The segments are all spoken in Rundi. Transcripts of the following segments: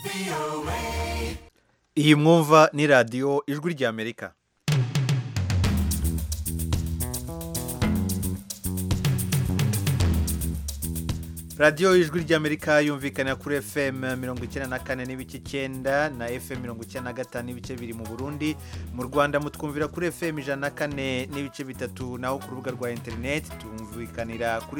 iyi mwumva ni radiyo ijwi ry'amerika radiyo ijwi ry'amerika yumvikana kuri fm mirongo icyenda na kane n'ibice icyenda na fm mirongo icyenda na gatanu n'ibice biri mu burundi mu rwanda mutwumvira kuri fm ijana na kane n'ibice bitatu naho ku rubuga rwa interineti tumvikanira kuri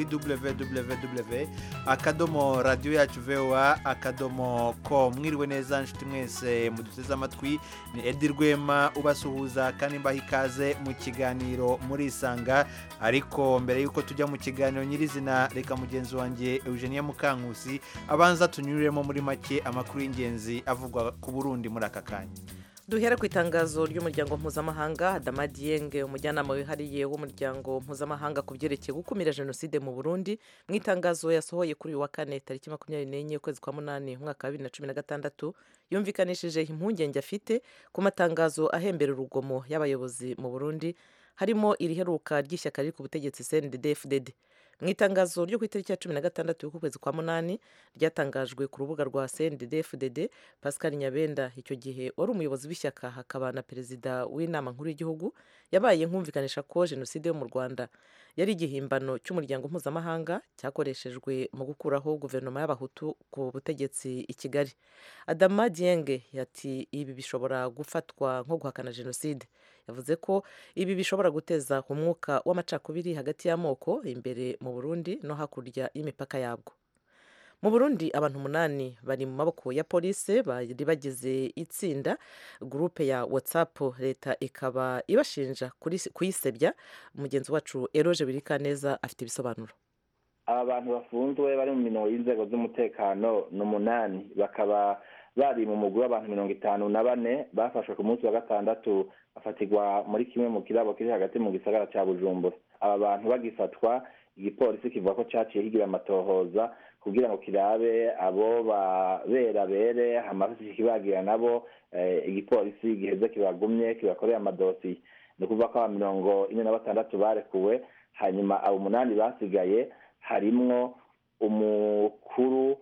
www akadomo radiyo yacu voa akadomo ko mwiriwe neza nshuti mwese muduteze amatwi ni edi rwema ubasuhuza kandi mbaha ikaze mu kiganiro murisanga ariko mbere y'uko tujya mu kiganiro nyirizina reka mugenzi wanjye eugenia mukankusi abanza tunyuriremo muri make amakuru y'ingenzi avugwa ku burundi muri aka kanya duhere ku itangazo ry'umuryango mpuzamahanga adama diyenge umujyanama wihariye w'umuryango mpuzamahanga ku byerekeye gukumira jenoside mu burundi mu itangazo yasohoye kuri uyu wa kane tariki makumyabiri n'enye ukwezi kwa munani umwaka wa bibiri na cumi na gatandatu yumvikanishije impungenge afite ku matangazo ahembera urugomo y'abayobozi mu burundi harimo iriheruka ry'ishyaka riri ku butegetsi cndd mu itangazo ryo ku itariki ya cumi na gatandatu y'ukwezi kwa munani ryatangajwe ku rubuga rwa cndd pascal nyabenda icyo gihe wari umuyobozi w'ishyaka hakaba na perezida w'inama nkuru y'igihugu yabaye nkumvikanisha ko jenoside yo mu rwanda yari igihimbano cy'umuryango mpuzamahanga cyakoreshejwe mu gukuraho guverinoma y'abahutu ku butegetsi i kigali adama dienge yati ibi bishobora gufatwa nko guhakana jenoside yavuze ko ibi bishobora guteza umwuka w'amacakubiri hagati y'amoko imbere mu burundi no hakurya y'imipaka yabwo mu burundi abantu umunani bari mu maboko ya polisi bari bagize itsinda gurupe ya whatsapp leta ikaba ibashinja kuyisebya mugenzi wacu eroje birikaneza afite ibisobanuro aba bantu bafunzwe bari mu minoro y'inzego z'umutekano ni umunani bakaba bari mu mugwi w'abantu mirongo itanu na bane bafashwe ku munsi wa gatandatu bafatirwa muri kimwe mu kirabo kiri hagati mu gisagara cya bujumbura aba bantu bagifatwa igipolisi kivuga ko cyaciye higira amatohoza kugira ngo kirabe abo babera bere hamaze kibagira nabo igipolisi giheze kibagumye kibakoreye amadosiye ni ukuvuga ko aba mirongo ine na batandatu barekuwe hanyuma abo umunani basigaye harimwo umukuru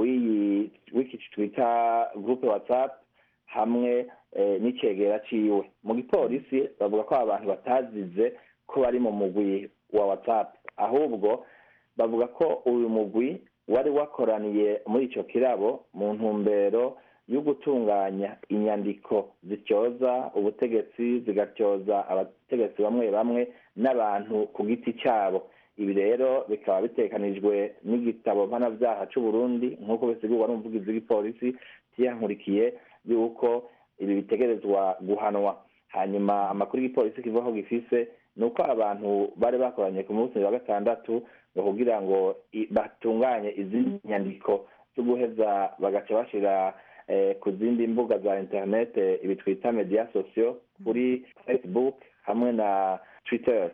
w'iki twita gurupe watsapu hamwe n'icegera ciwe mu gipolisi bavuga ko aba bantu batazize ko bari mu mugwi wa watsapu ahubwo bavuga ko uyu mugwi wari wakoraniye muri icyo kirabo mu ntumbero yo gutunganya inyandiko zityoza ubutegetsi zigatyoza abategetsi bamwe bamwe n'abantu ku giti cyabo ibi rero bikaba bitekanijwe n'igitabo mpanabyaha cy'u Burundi nk'uko bisigurwa n'umuvugizi w'igipolisi kiyankurikiye yuko ibi bitegerezwa guhanwa hanyuma amakuru y'igipolisi kivuga ko gifise ni uko abantu bari bakoranye ku munsi wa gatandatu kugira ngo batunganye izindi nyandiko zo guheza bagaca bashyira ku zindi mbuga za interinete ibi twita mediya sosiyo kuri facebook hamwe na twitter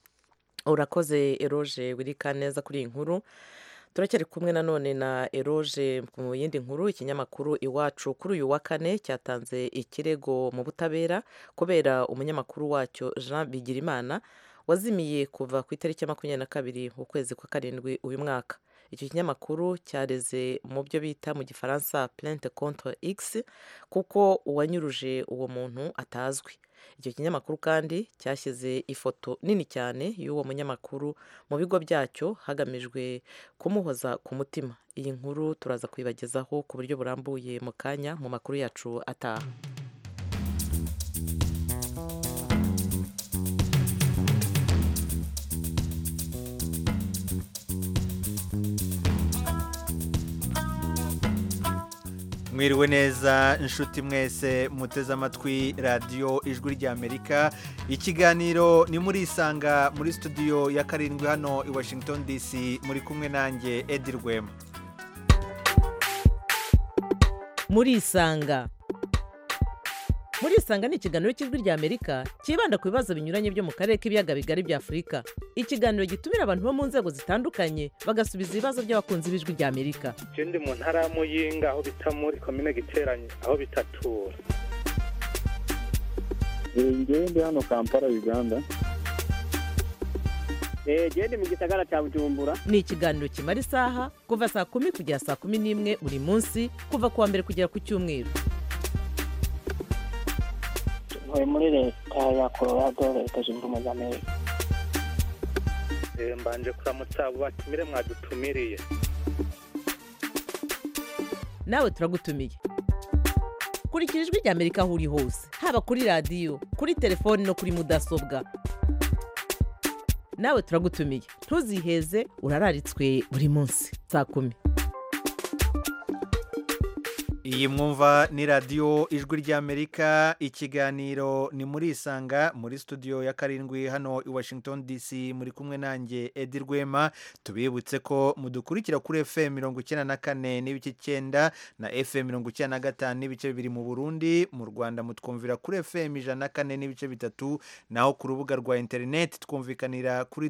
urakoze eroje wirika neza kuri iyi nkuru turacyari kumwe nanone na eroje mu yindi nkuru ikinyamakuru iwacu kuri uyu wa kane cyatanze ikirego mu butabera kubera umunyamakuru wacyo jean bigirimana wazimiye kuva ku itariki ya makumyabiri na kabiri ukwezi kwa karindwi uyu mwaka icyo kinyamakuru cyareze mu byo bita mu gifaransa plente contre x kuko uwanyuruje uwo muntu atazwi icyo kinyamakuru kandi cyashyize ifoto nini cyane y'uwo munyamakuru mu bigo byacyo hagamijwe kumuhoza ku mutima iyi nkuru turaza kuyibagezaho ku buryo burambuye mu kanya mu makuru yacu ataha mwiriwe neza inshuti mwese muteze amatwi radiyo ijwi ry'amerika ikiganiro ni muri isanga muri studio ya karindwi hano i washington dc muri kumwe nanjye edi rwema muri isanga muri isanga ni ikiganiro cy'ijwi ry'amerika cyibanda ku bibazo binyuranye byo mu karere k'ibiyaga bigari bya afurika ikiganiro gitumira abantu bo mu nzego zitandukanye bagasubiza ibibazo by'abakunzi b'ijwi ry'amerika ndi mu ntara ya muyinga aho bita muri komine giteranye aho bitatura ngewe ndi hano kampala uganda genda mu gisagara cya bujumbura ni ikiganiro kimara isaha kuva saa kumi kugera saa kumi n'imwe buri munsi kuva ku wa mbere kugera ku cyumweru ntuye muri leta ya colorado leta zunze ubumwe za amerika Eh, mbanje kuramutsa abo batumire mwadutumiriye nawe turagutumiye kurikira ijwi rya amerika aho uri hose haba kuri radiyo kuri telefoni no kuri mudasobwa nawe turagutumiye ntuziheze urararitswe buri munsi saa kumi iyi mwumva ni radiyo ijwi ry'amerika ikiganiro ni muri isanga muri studio ya karindwi hano i washington dc muri kumwe nanjye edi rwema tubibutse ko mudukurikira kuri fm mirongo icyenda na kane n'ibice icyenda na fm mirongo icyenda na gatanu n'ibice bibiri mu burundi mu rwanda mutwumvira kuri fm ijana na kane n'ibice bitatu naho ku rubuga rwa interineti twumvikanira kuri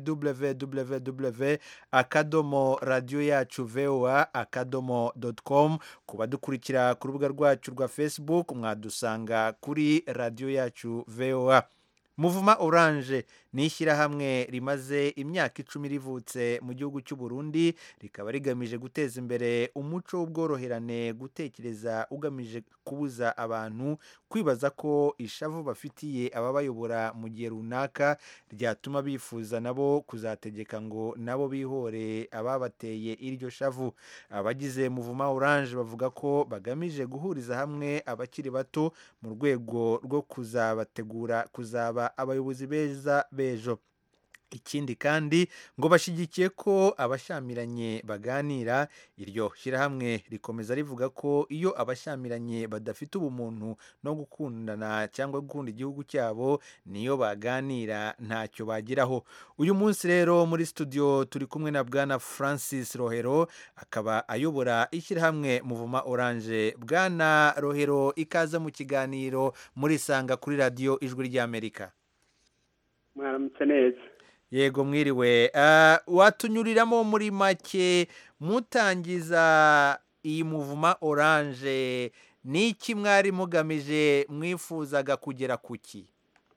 www akadomo radiyo yacu voa akadomo doti com ku badukurikira ku rubuga rwacu rwa facebook mwadusanga kuri radiyo yacu voa muvuma oranje ni ishyirahamwe rimaze imyaka icumi rivutse mu gihugu cy'u Burundi rikaba rigamije guteza imbere umuco w'ubworoherane gutekereza ugamije kubuza abantu kwibaza ko ishavu bafitiye ababayobora mu gihe runaka ryatuma bifuza nabo kuzategeka ngo nabo bihore ababateye iryo shavu abagize muvuma oranje bavuga ko bagamije guhuriza hamwe abakiri bato mu rwego rwo kuzabategura kuzaba abayobozi beza b'ejo ikindi kandi ngo bashyigikiye ko abashyamiranye baganira iryo shyirahamwe rikomeza rivuga ko iyo abashyamiranye badafite ubumuntu no gukundana cyangwa gukunda igihugu cyabo niyo baganira ntacyo bageraho uyu munsi rero muri studio turi kumwe na bwana francis rohero akaba ayobora ishyirahamwe muvuma oranje bwana rohero ikaze mu kiganiro muri sanga kuri radiyo ijwi ry'amerika mwaramutse neza yego mwiriwe Ah, watunyuriramo muri make mutangiza iyi muvuma oranje ni iki mwari mugamije mwifuzaga kugera ku ki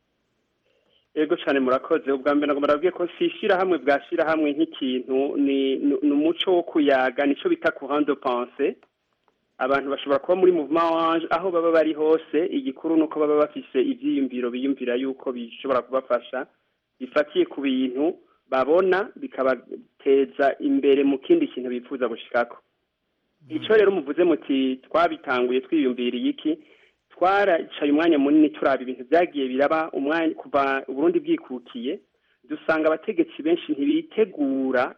yego cyane murakoze ubwa mbere ntabwo murabwiye ko si ishyirahamwe bwashyirahamwe nk'ikintu ni ni- ni umuco wo kuyaga nicyo bita kuhando panse abantu bashobora kuba muri muvuma wanje aho baba bari hose igikuru ni uko baba bafise ibyiyumviro biyumvira yuko bishobora kubafasha bifatiye ku bintu babona bikabateza imbere mu kindi kintu bifuza gushikako icyo rero muvuze muti twabitanguye twiyumviriye iki twaracaye umwanya munini turaba ibintu byagiye biraba umwanya kuva uburundi bwikukiye dusanga abategetsi benshi ntibitegura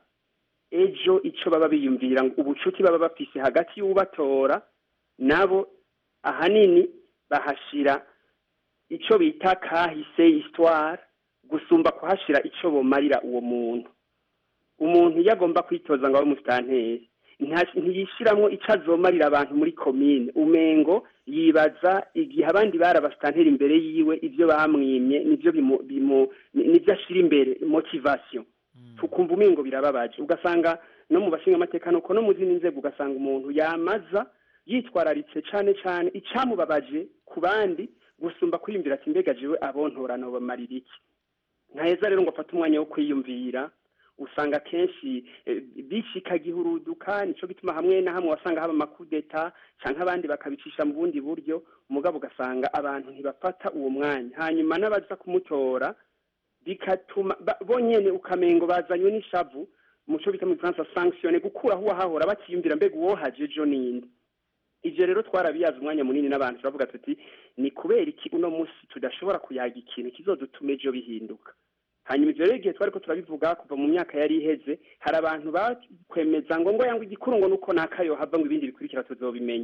ejo icyo baba biyumvira ngo ubucuti baba bafise hagati y'ubatora nabo ahanini bahashira icyo bita kahise histoire gusumba kuhashira icyo bomarira uwo muntu umuntu iyo agomba kwitoza ngo abe umusitanteri nta- ntiyishyiramo icyo azomarira abantu muri komine umengo yibaza igihe abandi bari abasitanteri imbere yiwe ibyo bamwimye nibyo bimu- bimu- ni- nibyo ashyira imbere motivation tukumva umengo birababaje ugasanga no mu bashingamateka nuko no mu zindi nzego ugasanga umuntu yamaza yitwararitse cyane cyane icyamubabaje ku bandi gusumba kwiyumvira ati mbega jewe abontorana bamarira iki ntaheza rero ngo afate umwanya wo kwiyumvira usanga kenshi eh, bishika gihuruduka nico gituma hamwe na hamwe wasanga haba amakudeta canke abandi bakabicisha mu bundi buryo umugabo ugasanga abantu ntibafata uwo mwanya hanyuma n'abaza kumutora bigatuma ba- bonyene ukamengo bazanywe n'ishavu muco bita mu Faransa sanctionne gukuraho uwahahora bakiyumvira mbega uwohaje ejo ninde ivyo rero twarabiyaza umwanya munini n'abantu turavuga tuti ni kubera iki uno munsi tudashobora kuyaga ikintu kizodutuma ejo bihinduka hanyuma ivyo rero igihe twariko turabivuga kuva mu myaka yari iheze hari abantu bakwemeza ngo ngo yangwa igikuru ngo nuko nakayo hava ngo ibindi bikurikira tuzobimenya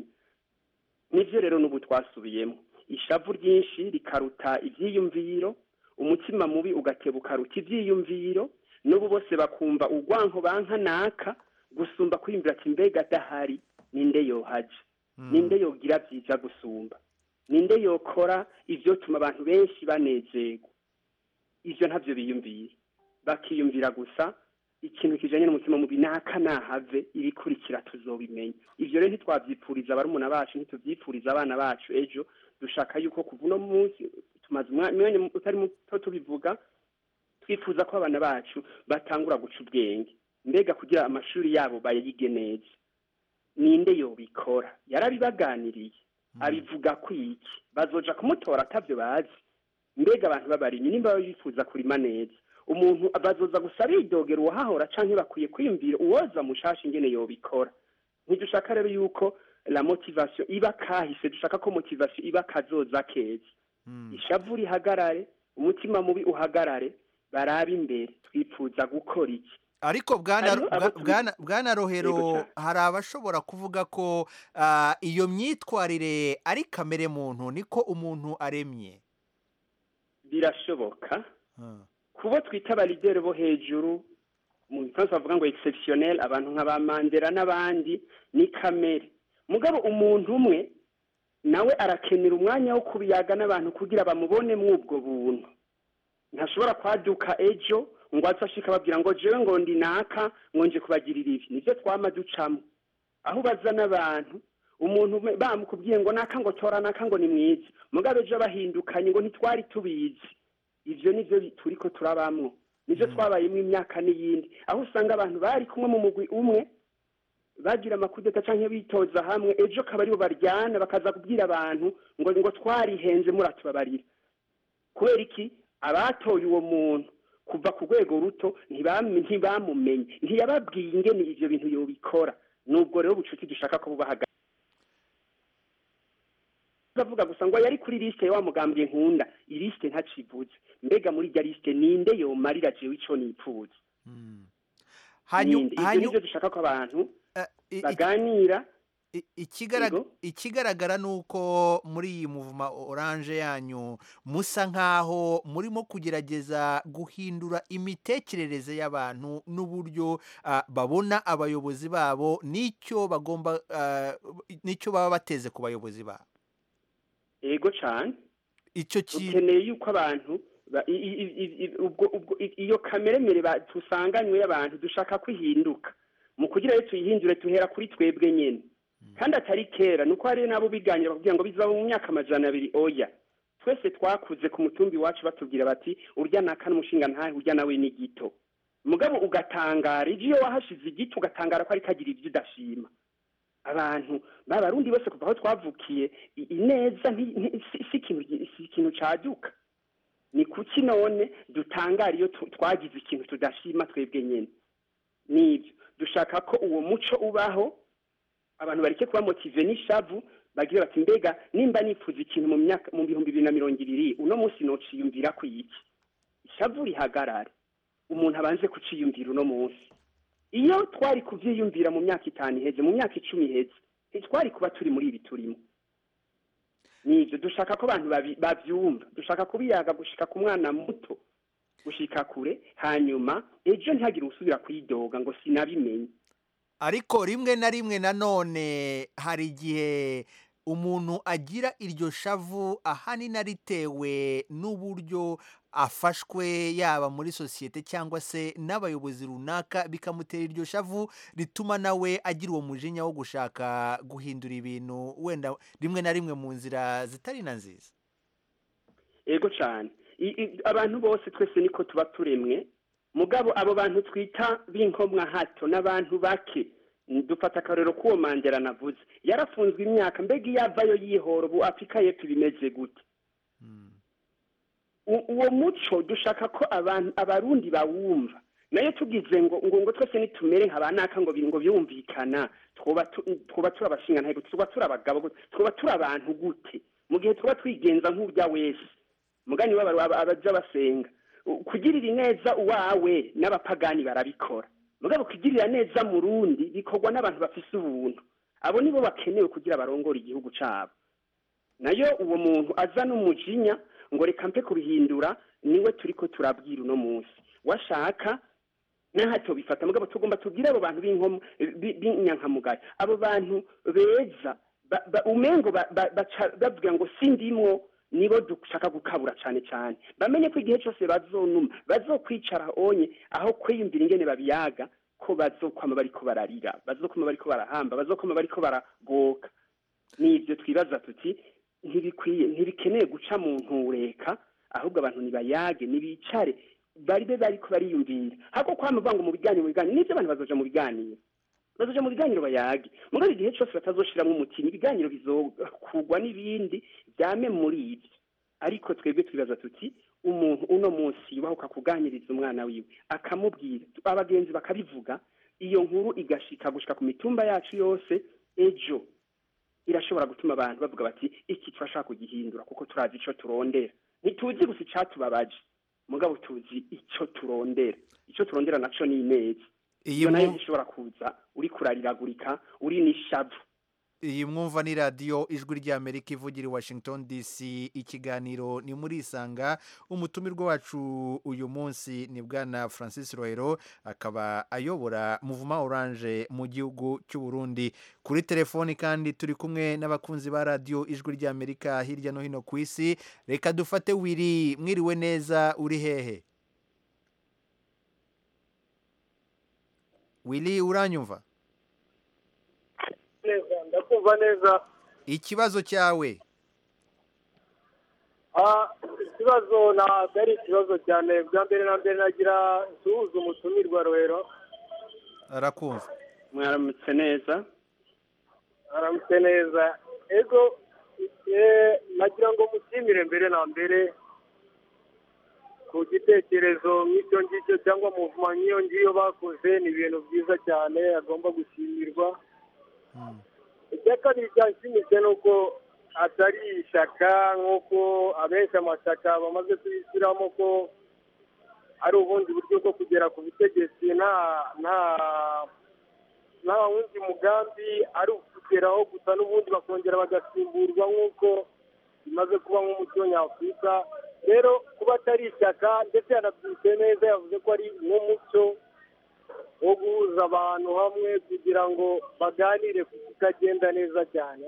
nivyo rero n'ubu twasubiyemo ishavu ryinshi rikaruta ivyiyumviro umutima mubi ugateba ukaruta ivyiyumviro n'ubu bose bakumva urwanko banka naka gusumba kwiyumvira ati mbega adahari ninde yohaje ninde yogira byiza gusumba ninde yokora ivyo tuma abantu benshi banezerwa ivyo ntavyo biyumvira bakiyumvira gusa ikintu kijanye n'umutima mubi naka nahave ibikurikira tuzobimenya ivyo rero ntitwavyipfuriza barumuna bacu ntituvyipfuriza abana bacu ejo dushaka yuko kuva uno munsi tumaze umwanya utari muto tubivuga twifuza ko abana bacu batangura guca ubwenge mbega kugira amashuri yabo bayige neza ninde yobikora yarabibaganiriye abivuga ku iki bazoja kumutora atavyo bazi mbega abantu b'abarimyi nimba baba bifuza kurima neza umuntu bazoza gusa bidogera uwahahora canke bakwiye kwiyumvira uwoza mushasha ingene yobikora ntidushaka rero yuko la motivation iba kahise dushaka ko motivation iba kazoza keza ishavu rihagarare umutima mubi uhagarare barabe imbere twifuza gukora iki ariko bwana Hariho abo bwa- tuzi- bwana bwana Yego rohero cyane. hari abashobora kuvuga ko ah, iyo myitwarire ari kamere muntu niko umuntu aremye birashoboka Ah. kubo twita abalideri bo hejuru mu gifaransa bavuga ngo exceptionnel abantu nka ba mandela n'abandi ni kamere mugabo umuntu umwe nawe arakenera umwanya wo kubiyaga n'abantu kugira bamubone mw'ubwo buntu ntashobora kwaduka ejo ngo aze ashika ababwira ngo jewe ngo ndi naka ngo nje kubagirira ibi nivyo twama ducamo aho ubaza n'abantu umuntu umwe bamukubwiye ngo naka ngo tora naka ngo ni mwiza mugabo ejo bahindukanye ngo ntitwari tubizi ivyo nivyo bi- turiko turabamwo nivyo twabayemwo imyaka n'iyindi aho usanga abantu bari kumwe mu mugwi umwe bagira amakudeta canke bitoza hamwe ejo akaba aribo baryana bakaza kubwira abantu ngo ngo twarihenze muratubabarira kubera iki abatoye uwo muntu kuva ku rwego ruto ntibam- ntibamumenye ntiyababwiye ingene ivyo bintu yobikora nubwo rero ubucuti dushaka ko bubahaga bavuga gusa ngo yari kuri lisite wa mugambye nkunda ilisite ntacivuze mbega muri irya lisite ninde yomarira jewe ico nipfuza Hanyu- ninde ivyo hanyu- nivyo dushaka ko abantu eh, i- i- baganira i- ikigarag- Yego. ikigaragara ni uko muri iyi muvuma oranje yanyu musa nk'aho murimo kugerageza guhindura imitekerereze y'abantu n'uburyo ah, babona abayobozi babo n'icyo bagomba ah, n'icyo baba bateze ku bayobozi babo ego cane icyo kintu dukeneye yuko abantu ba- i- i- i- i- ubwo- ubwo- i- iyo kameremere ba- dusanganywe y'abantu dushaka ko ihinduka mu kugira rero tuyihindure tuhera kuri twebwe nyene kandi atari kera nuko hari nabo biganira bakubwira ngo bizaba mu myaka amajana abiri oya twese twakuze ku mutumbi iwacu batubwira bati urya naka n'umushinga ntahe urya nawe ni gito mugabo ugatangara ivyo iyo wahashize igiti ugatangara ko ariko agira ivyo udashima abantu b'abarundi bose kuva aho twavukiye i- ineza nti- nti- si si ikintu gi- si ikintu caduka ni kuki none dutangara iyo tu- twagize ikintu tudashima twebwe nyene nivyo dushaka ko uwo muco ubaho abantu bareke kuba motive n'ishavu bagira bati mbega nimba nifuza ikintu mu myaka mu bihumbi bibiri na mirongo ibiri uno munsi nociyumvira ku iki ishavu rihagarare umuntu abanze kuciyumvira uno munsi iyo twari kuvyiyumvira mu myaka itanu iheze mu myaka icumi iheze ntitwari kuba turi muri ibi turimo nivyo dushaka ko abantu babi- bavyumva dushaka kubiyaga gushika ku mwana muto gushika kure hanyuma ejo ntihagire usubira kwidoga ngo sinabimenye ariko rimwe na rimwe nanone hari igihe umuntu agira iryo shavu ahanini ritewe n'uburyo afashwe yaba muri sosiyete cyangwa se n'abayobozi runaka bikamutera iryo shavu rituma nawe agira uwo mujinya wo gushaka guhindura ibintu wenda rimwe na rimwe mu nzira zitari na nziza ego cyane I- i- abantu bose twese niko tuba turemwe mugabo abo bantu twita b'inkomwa hato n'abantu bake dufata akarero k'uwo mandela navuze yarafunzwe imyaka mbega iyo avayo yihora ubu afurika y'epfo bimeze gute U- uwo muco dushaka ko abantu abarundi bawumva nayo tugize ngo ngo ngo twese nitumere nka banaka ngo bi- ngo byumvikana twoba tu- twoba turi abashingantahe twoba turi abagabo gute twoba turi abantu gute mu gihe twoba twigenza nk'urya wese mugani w'abaru aba- abaja basenga U- kugirira neza uwawe n'abapagani barabikora mugabo kugirira neza mu rundi bikorwa n'abantu bafise ubuntu abo nibo bakenewe kugira barongore igihugu cabo nayo uwo muntu aza n'umujinya ngo reka mpe kubihindura niwe turiko turabwira uno munsi washaka nahato bifata mugabo tugomba tubwire abo bantu b'inkomo bi- b'inyankamugayo abo bantu beza ba- ba- umengo ba- ba- baca bavuga ngo sindimwo nibo dushaka gukabura cyane cyane bamenye ko igihe cyose bazonuma bazokwicara onye aho kwiyumvira ingene babiyaga ko bazokwama bariko bararira bazokwama bariko barahamba bazokwama bariko baragoka nibyo twibaza tuti ntibikwiye ntibikeneye guca mu ntureka ahubwo abantu nibayage nibicare bari be bariko bariyumvira hako kwama banga mu biganiro mu biganiro nivyo abantu bazoja mu biganiro bazoja mu biganiro bayage mugabo igihe cose batazoshiramwo umutima ibiganiro bizokugwa n'ibindi vyame muri ivyo ariko twebwe twibaza tuti umuntu uno munsi yubahuka kuganiriza umwana wiwe akamubwira abagenzi bakabivuga iyo nkuru igashika gushika ku mitumba yacu yose ejo irashobora gutuma abantu bavuga bati iki turashaka kugihindura kuko turazi ico turondera ntituzi gusa icatubabaje mugabo tuzi ico turondera ico turondera naco ni ineza iyi iyo nayo mwu- ntishobora kuza uri kurariragurika uri n'ishavu iyi mwumva ni radiyo ijwi ry'amerika ivugira i washington dc ikiganiro ni muri isanga umutumirwa wacu uyu munsi ni bwana francis rohero akaba ayobora muvuma oranje mu gihugu cy'u Burundi kuri telefoni kandi turi kumwe n'abakunzi ba radiyo ijwi ry'amerika hirya no hino ku isi reka dufate wiri mwiriwe neza uri hehe wiri uranyumva neza ndakumva neza ikibazo cyawe Ah, ikibazo ntabwo ari ikibazo cyane bwa mbere na mbere nagira nsuhuza umutumirwa rohero arakumva mwaramutse neza aramutse neza ego eh, nagira ngo mushimire mbere na mbere ku gitekerezo nk'icyo ngicyo cyangwa muvuma nk'iyo ngiyo bakoze ni ibintu byiza cyane agomba gushimirwa icya kabiri cyanshimishe ni uko atari ishyaka nk'uko abenshi amashyaka bamaze kuyishyiramo ko ari ubundi buryo bwo kugera ku butegetsi nta nta nta wundi mugambi ari ukugeraho gusa n'ubundi bakongera bagasimburwa nk'uko bimaze kuba nk'umuco nyafurika rero kuba atari ishyaka ndetse yanabyutse neza yavuze ko ari nk'umuco wo guhuza abantu hamwe kugira ngo baganire ku kitagenda neza cyane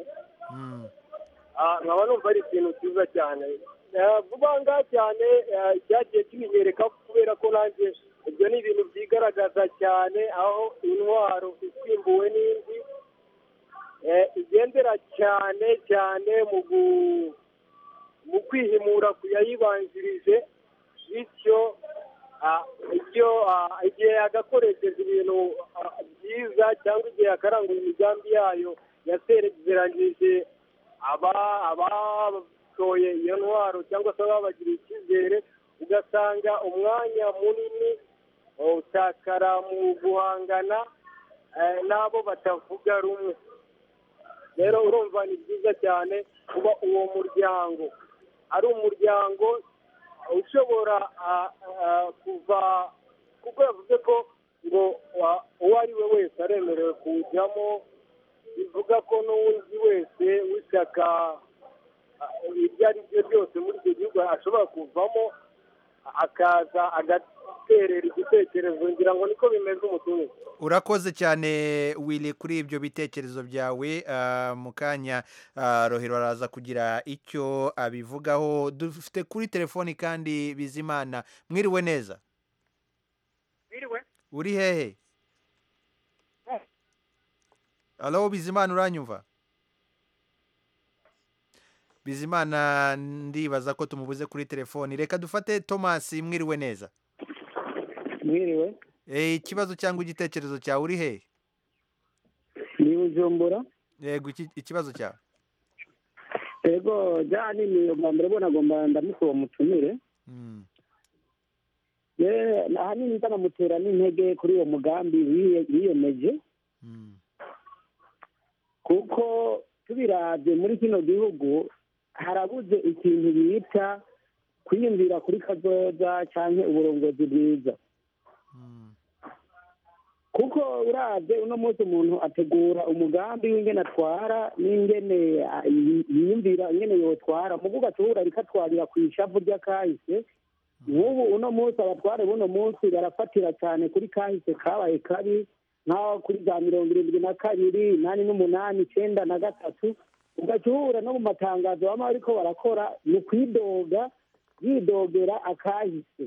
Ah, nkaba numva ari ikintu cyiza cyane Eh, vuba ngaha cyane eh, cyagiye kimenyereka kubera ko nanjye ibyo ni ibintu byigaragaza cyane aho intwaro isimbuwe n'indi eh, igendera cyane cyane mu gu- mu kwihimura ku yayibanjirije bityo ah, ibyo ah, igihe yagakoresheje ibintu ah, byiza cyangwa igihe yakaranguye imigambi yayo yaserezeranyije aba abatoye iyo ntwaro cyangwa se ababagiriye icyizere ugasanga umwanya munini utakara mu guhangana eh, n'abo batavuga rumwe rero urumva ni byiza cyane kuba uwo muryango ari umuryango ushobora ah, ah, kuva kuko yavuze ko ngo wa- uwo ari we wese aremerewe kuwujyamo bivuga ko n'uwundi wese w'ishyaka ah, ibyo ari byo byose muri icyo gihugu ashobora kuvamo akaza agaterera igitekerezo ngira ngo niko bimeze umutungo urakoze cyane wili kuri ibyo bitekerezo byawe ah, mu kanya ah, rohero araza kugira icyo abivugaho dufite kuri telefoni kandi bizimana mwiriwe neza biriwe uri hehe alo bizimana uranyumva bizimana ndibaza ko tumubuze kuri telefoni reka dufate thomas mwiriwe neza mwiriwe Eh, ikibazo cyangwa igitekerezo cyawe uri hehe ni bujumbura yego iki- ikibazo cyawe ego jani ni ubwa mbere bona agomba ndamuka uwo mutumire Mm. ye ahanini ndanamutera n'intege kuri uwo mugambi wiye- wiyemeje kuko tubirabye muri kino gihugu harabuze ikintu bita kwiyumvira kuri kazoza cyangwa uburongozi bwiza kuko urabye uno munsi umuntu ategura umugambi w'ingene atwara n'ingene ah, yi- yiyumvira ingene yotwara mugo ugahura rikatwarira ku ishavu ry'akahise nk'ubu uno munsi abatware b'uno munsi barafatira cyane kuri kahise kabaye kabi nk'aho kuri za mirongo irindwi na kabiri inani n'umunani icyenda na gatatu ugaca uhura no mu matangazo baba bariko barakora ni ukwidoga yidogera akahise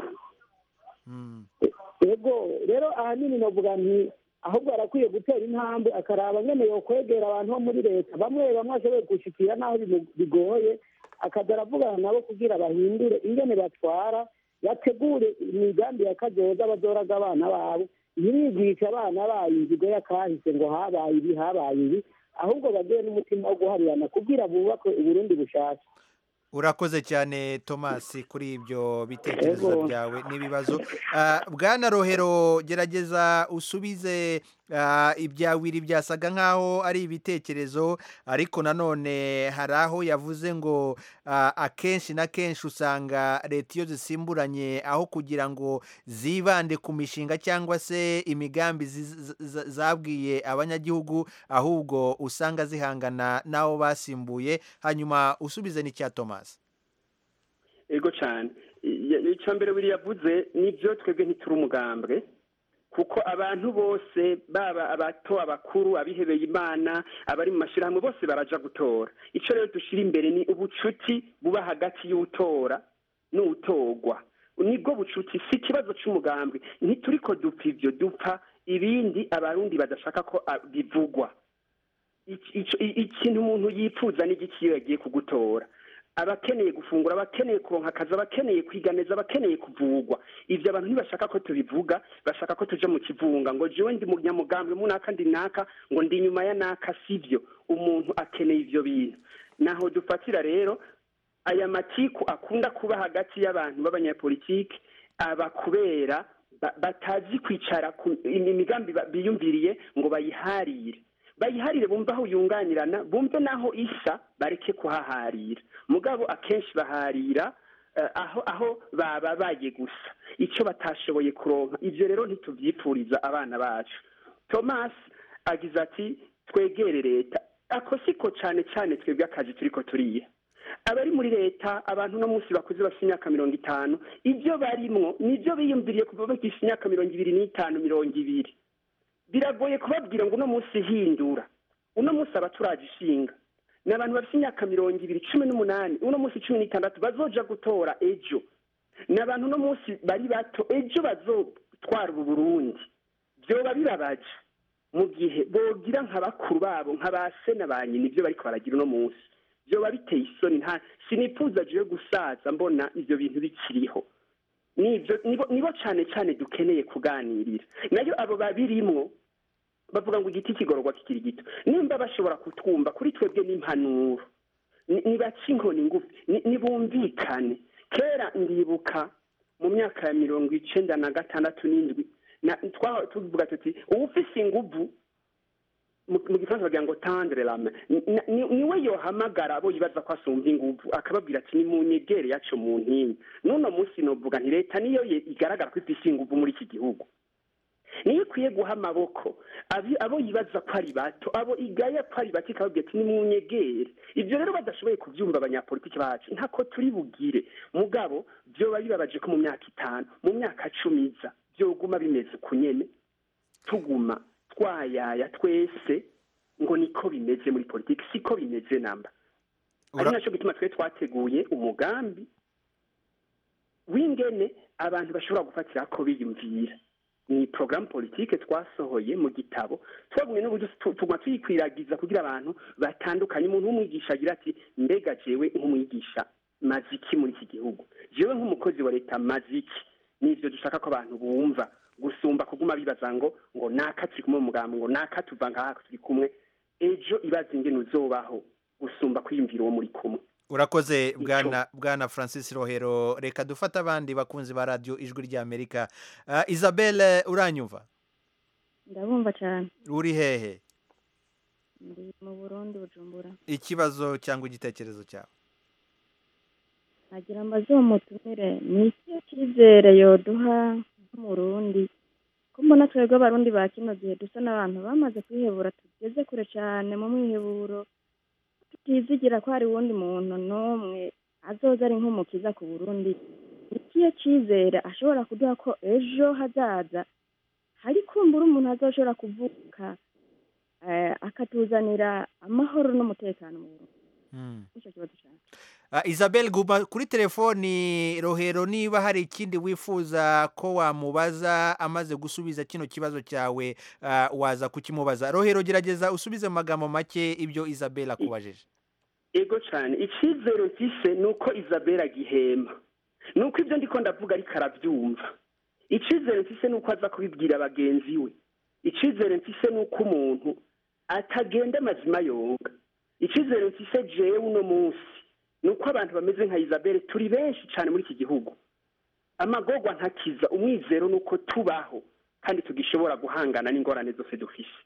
ego rero ahanini novuga nti ahubwo arakwiye gutera intambwe akaraba nyene yokwegera abantu bo muri leta bamwe bamwe ashoboye gushikira n'aho bimu- bigoye akaza aravugana nabo kugira bahindure ingene batwara bategure imigambi ya kazoza bazoraga abana babo ntirigisha abana bayo inzigo y'akahise ngo habaye ibi habaye ibi ahubwo bagire n'umutima wo guharirana kugira bubake uburundi bushasha urakoze cyane thomas kuri ibyo bitekerezo Yego. byawe n'ibibazo Ah, bwana rohero gerageza usubize ah, ibyawiri byasaga nk'aho ari ibitekerezo ariko nanone hari aho yavuze ngo ah, akenshi na kenshi usanga leta iyo zisimburanye aho kugira ngo zibande ku mishinga cyangwa se imigambi zi- z- z- zabwiye abanyagihugu ahubwo usanga zihangana n'abo basimbuye hanyuma usubize n'icya thomas ego cyane I- icya mbere biri yavuze nibyo twebwe ntituri umugambwe kuko abantu bose baba abato abakuru abihebeye imana abari mu mashyirahamwe bose baraja gutora icyo rero dushyira imbere ni ubucuti buba hagati y'utora n'utorwa nibwo bucuti si ikibazo cy'umugambwe ntituri ko dupfa ibyo dupfa ibindi abarundi badashaka ko ah, bivugwa Iki- ico- i- ikintu umuntu yipfuza n'igiki iyo yagiye kugutora abakeneye gufungura abakeneye kuronka akazi abakeneye kwiga neza abakeneye kuvugwa ivyo abantu ntibashaka ko tubivuga bashaka ko tuja mu kivunga ngo jewe ndi munyamugambwe munaka ndi naka ngo ndi inyuma ya naka sivyo umuntu akeneye ivyo bintu naho dufatira rero aya matiku akunda kuba hagati y'abantu b'abanyapolitiki aba kubera ba- batazi kwicara ku imigambi ba- biyumviriye ngo bayiharire bayiharire bumve aho yunganirana bumve n'aho isa bareke kuhaharira mugabo akenshi baharira eh, aho aho bababaye gusa icyo batashoboye kuronka ivyo rero ntituvyipfuriza abana bacu thomas agize ati twegere leta ako siko cane cane twebwe akazi turiko turiha abari muri leta abantu uno munsi bakuze bafite imyaka mirongo itanu ibyo barimwo nibyo biyumviriye kuva bagifite imyaka mirongo ibiri n'itanu mirongo ibiri biragoye kubabwira ngo uno munsi hindura uno munsi abaturaje ishinga ni abantu bafite imyaka mirongo ibiri cumi n'umunani uno munsi cumi n'itandatu bazoja gutora ejo ni abantu uno munsi bari bato ejo bazotwara ubu burundi byoba bibabaje mu gihe bogira nka bakuru babo nka ba se na ba nyina ibyo bariko baragira uno munsi byoba biteye isoni nta sinifuza jewe gusaza mbona ivyo bintu bikiriho nibyo nibo nibo cyane cyane dukeneye kuganirira nayo abo babirimwo bavuga ngo igiti kigororwa kikiri gito nimba bashobora kutwumva kuri twebwe n'impanuro ni- nibace inkoni ngufi ni- nibumvikane kera ndibuka mu myaka ya mirongo icenda na gatandatu n'indwi na- twa- tuvuga tuti uwufise inguvu mu mu gifaransa bagira ngo tandre lame niwe yohamagara abo yibaza ko asumva inguvu akababwira ati nimunyegere yaco mu ntinyi n'uno munsi novuga nti leta niyo ye- igaragara ko ifise inguvu muri iki gihugu niyo ikwiye guha amaboko abi- abo yibaza ko ari bato abo igaya ko ari bato ikababwira ati nimunyegere ivyo rero badashoboye kuvyumva abanyapolitiki bacu ntako turi bugire mugabo vyoba bibabaje ko mu myaka itanu mu myaka cumi iza vyoguma bimeze uku nyene tuguma twayaya twese ngo niko bimeze muri politiki siko bimeze namba ari Ura- nacyo gituma twe twateguye umugambi w'ingene abantu bashobora gufatira ko biyumvira ni porogaramu politike twasohoye mu gitabo twagumye n'uburyo tu- tuguma tuyikwiragiza kugira abantu batandukanye umuntu w'umwigisha agira ati mbega jewe nk'umwigisha maze iki muri iki gihugu jewe nk'umukozi wa leta maze iki nivyo dushaka ko abantu bumva gusumba kuguma bibaza ngo ngo naka turi kumwe mu mugambi ngo naka tuva ngaha turi kumwe ejo ibaza ingene uzobaho gusumba kwiyumvira uwo muri kumwe urakoze bwana bwana francis rohero reka dufate abandi bakunzi ba radiyo ijwi ry'amerika Ah, isabelle uranyumva ndabumva cyane uri hehe ndi mu burundi bujumbura ikibazo cyangwa igitekerezo cyawe nagira mbaze uwo mutumire ni iki cyizere yoduha nk'umurundi ko mbona twebwe abarundi ba kino gihe dusa n'abantu bamaze kwihebura tugeze kure cyane mu mwiheburo tutizigira ko hari uwundi muntu n'umwe azoza ari nk'umukiza ku burundi ni ikihe cyizere ashobora kuduha ko ejo hazaza hari kumbura umuntu azoshobora kuvuka eh, akatuzanira amahoro n'umutekano mu burundi Hmm. nicyo kibazo cyane Ah, isabelle guma kuri telefoni rohero niba hari ikindi wifuza ko wamubaza amaze gusubiza kino kibazo cyawe ah, waza kukimubaza rohero gerageza usubize mu magambo make ibyo isabelle akubajije ego cyane icyizere mfise ni uko isabelle agihema ni uko ibyo ndiko ndavuga ariko arabyumva icyizere mfise ni uko aza kubibwira bagenzi we icyizere mfise ni uko umuntu atagenda amazima yonga icyizere mfise jewe uno munsi ni uko abantu bameze nka isabelle turi benshi cyane muri iki gihugu amagorwa ntakiza umwizero ni uko tubaho kandi tugishobora guhangana n'ingorane zose dufise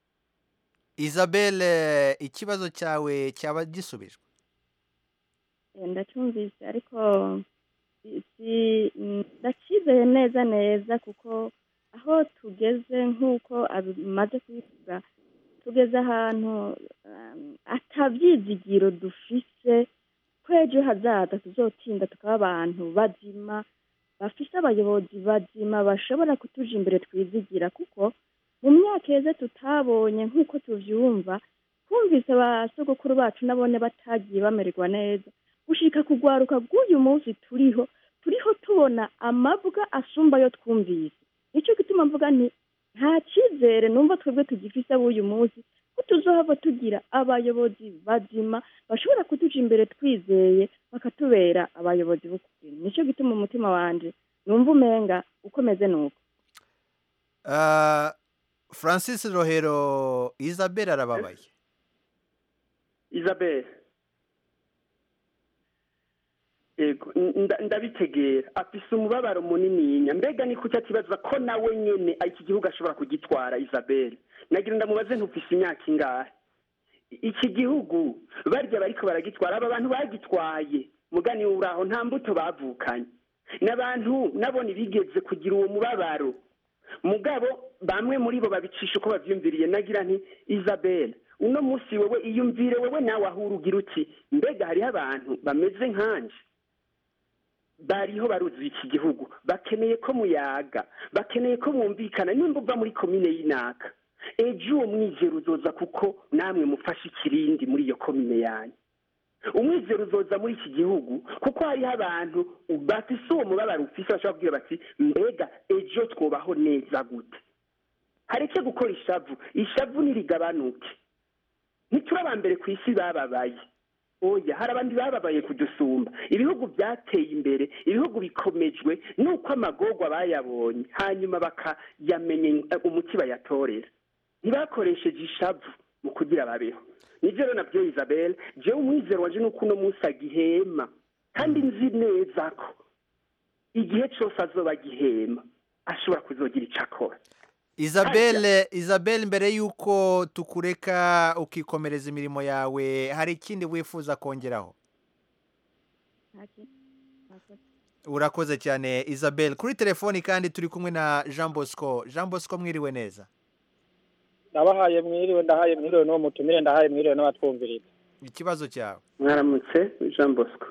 isabelle ikibazo cyawe cyaba gisubijwe Eh, ndacyumvise ariko si- si- mm, ndacyizeye neza neza kuko aho tugeze nk'uko abimaze kubivuga tugeze ahantu um, atabyizigiro dufise ko ejo hazaza tuzotinda tukaba abantu bazima bafise abayobozi bazima bashobora kutuja imbere twizigira kuko mu myaka yeze tutabonye nk'uko tuvyumva twumvise ba sogokuru bacu nabone batagiye bamererwa neza gushika kugwaruka bw'uyu munsi turiho turiho tubona amabwa asumba yo twumvise nicyo gituma mvuga nti nta cyizere numva twebwe tugifise ab'uyu munsi ko tuzohava tugira abayobozi bazima bashobora kutuja imbere twizeye bakatubera abayobozi b'ukuri nicyo gituma umutima wanje numva umenga ukomeze nuko Ah, francis rohero isabelle arababaye isabelle yego nda- ndabitegera afise umubabaro munininya mbega ni kuki akibaza ko nawe nyene iki gihugu ashobora kugitwara isabelle nagira ndamubaze ntufise imyaka ingahe iki gihugu barya bariko baragitwara aba bantu bagitwaye mugani uraho nta mbuto bavukanye n'abantu nabone bigeze kugira uwo mubabaro mugabo bamwe muri bo babicisha uko bavyumviriye nagira nti isabelle uno munsi wewe iyumvire wewe nawe aho urugira uti mbega hariho abantu bameze nkanje bariho baruzuye iki gihugu bakeneye ko muyaga bakeneye ko mwumvikana nimba uva muri komine y'inaka ejo uwo mwizero uzoza kuko namwe mufashe ikirindi muri iyo komine yanyu umwizero uzoza muri iki gihugu kuko hariho abantu bafise uwo mubabaro ufise bashobora kubwira bati mbega ejo twobaho neza gute hareke gukora ishavu ishavu nirigabanuke ntituri aba mbere ku isi bababaye oya hari abandi bababaye kudusumba ibihugu byateye imbere ibihugu bikomejwe nuko amagorwa bayabonye hanyuma bakayamenya umuti bayatorera ntibakoresheje ishavu mu kugira babeho nibyo rero nabyo isabelle jewe umwizero wanje nuko uno munsi agihema kandi nzi neza ko igihe cyose azoba agihema ashobora kuzogira icyo akora isabelle isabelle mbere y'uko tukureka ukikomereza imirimo yawe hari ikindi wifuza kongeraho nta kintu nakoze. urakoze cyane isabelle kuri telefoni kandi turi kumwe na jean bosco jean bosco mwiriwe neza ndabahaye mwiriwe ndahaye mwiriwe n'uwo mutumire ndahaye mwiriwe n'abatwumviriza ikibazo cyawe mwaramutse jean bosco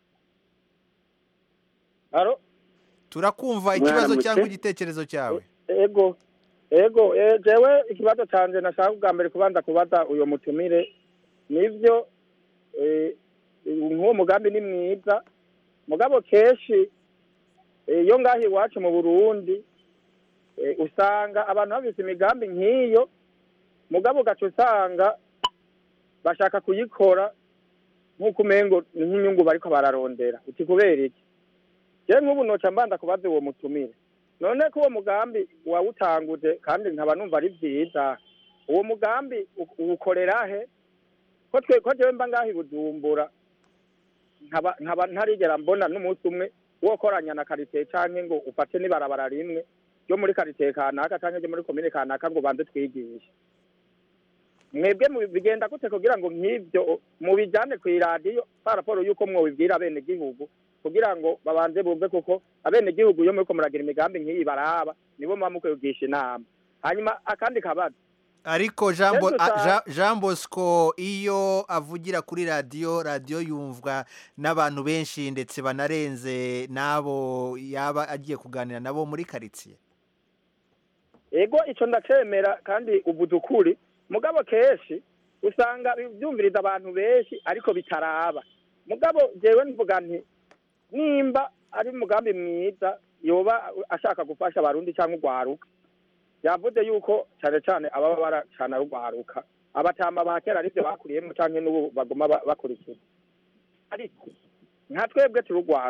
haro turakumva ikibazo Mwaramutse. cyangwa igitekerezo cyawe ego ego eh, jewe ikibazo canje nashaka bwa mbere kubanza kubaza uyo mutumire nivyo eh, nk'uwo mugambi ni mwiza mugabo kenshi eh, iyo ngaho iwacu mu burundi eh, usanga abantu bafise imigambi nk'iyo mugabo ugaca usanga bashaka kuyikora nk'uko umengo ni nk'inyungu bariko bararondera uti kubera iki je nk'ubu noca mbanza kubaza uwo mutumire none ko uwo mugambi wawutanguje kandi nkaba numva ari vyiza uwo mugambi u- uwukorera he ko twe ko jewe mba ngaho i bujumbura nkaba nkaba ntarigera mbona n'umunsi umwe wokoranya na karite canke ngo ufate n'ibarabara rimwe ryo muri karite kanaka canke ryo muri komine kanaka ngo banze twigishe mwebwe mu- bigenda gute kugira ngo nk'ivyo mubijane kw'iradiyo pa raporo y'uko mwobibwira abene gihugu kugira ngo babanze bumve kuko abene gihugu iyo muriko muragira imigambi nk'iyi baraba nibo muba mukwigisha inama hanyuma akandi kabazo ariko jean Bo- Yesu a- sa- Jean- jean bosco iyo avugira kuri radiyo radiyo yumvwa n'abantu benshi ndetse banarenze n'abo yaba agiye kuganira nabo muri karitsiye ego ico ndacemera kandi uvuze ukuri mugabo kenshi usanga byumviriza abantu benshi ariko bitaraba mugabo jewe mvuga nti nimba ari umugambi mwiza yoba ashaka gufasha abarundi cyangwa urwaruka yavuze yuko cyane cyane ababa baracana rugwaruka abatama ba kera arivyo bakuriyemo canke n'ubu baguma ba- bakurikiza ariko nka twebwe turugwaruka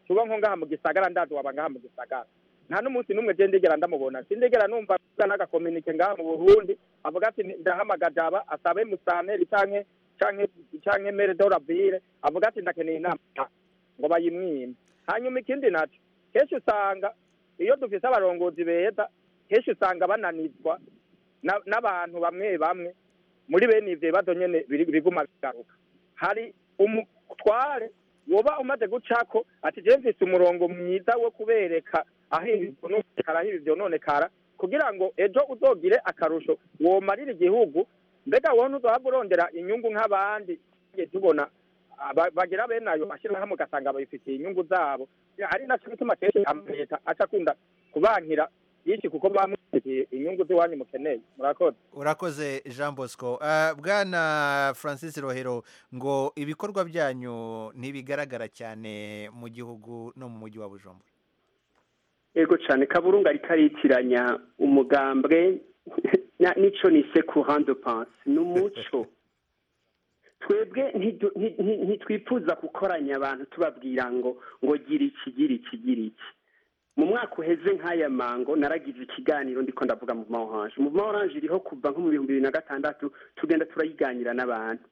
tuba nko ngaha mu gisagara ndazi waba ngaha mu gisagara nta n'umunsi n'umwe je ndigera ndamubona sindegera numva avuga n'agakominike ngaha mu burundi avuga ati ndahamagaje aba asabe musanteri canke canke canke mere dorabire avuga ati ndakeneye inama ngo bayimwime hanyuma ikindi naco kenshi usanga iyo dufise abarongozi beza kenshi usanga bananizwa na- n'abantu bamwe bamwe muri bene ivyo bibazo nyene biri- biguma bigaruka hari umutware woba umaze gucako ati je mfise umurongo mwiza wo kubereka aho ibi vyononekara aho ibi vyononekara kugira ngo ejo uzogire akarusho womarira igihugu mbega wowe ntuzohava urondera inyungu nk'abandi tugiye tubona aba- bagira bene ayo mashyirahamwe ugasanga babifitiye inyungu zabo ari naco gituma kenshi amaleta aca akunda kubankira byinshi kuko bamufitiye inyungu z'iwanyu mukeneye murakoze urakoze jean bosco Ah, bwana francis rohero ngo ibikorwa byanyu ntibigaragara cyane mu gihugu no mu mujyi wa bujumbura ego cyane kaburungu ariko aritiranya umugambwe na- n'ico nise courant de pense ni umuco twebwe ntidu- nti- nti- ntitwifuza gukoranya abantu tubabwira ngo ngo gira iki gira iki gira iki mu mwaka uheze nk'aya mango naragize ikiganiro ndiko ndavuga mu ma orange mu ma orange iriho kuva nko mu bihumbi bibiri na gatandatu tugenda turayiganira n'abantu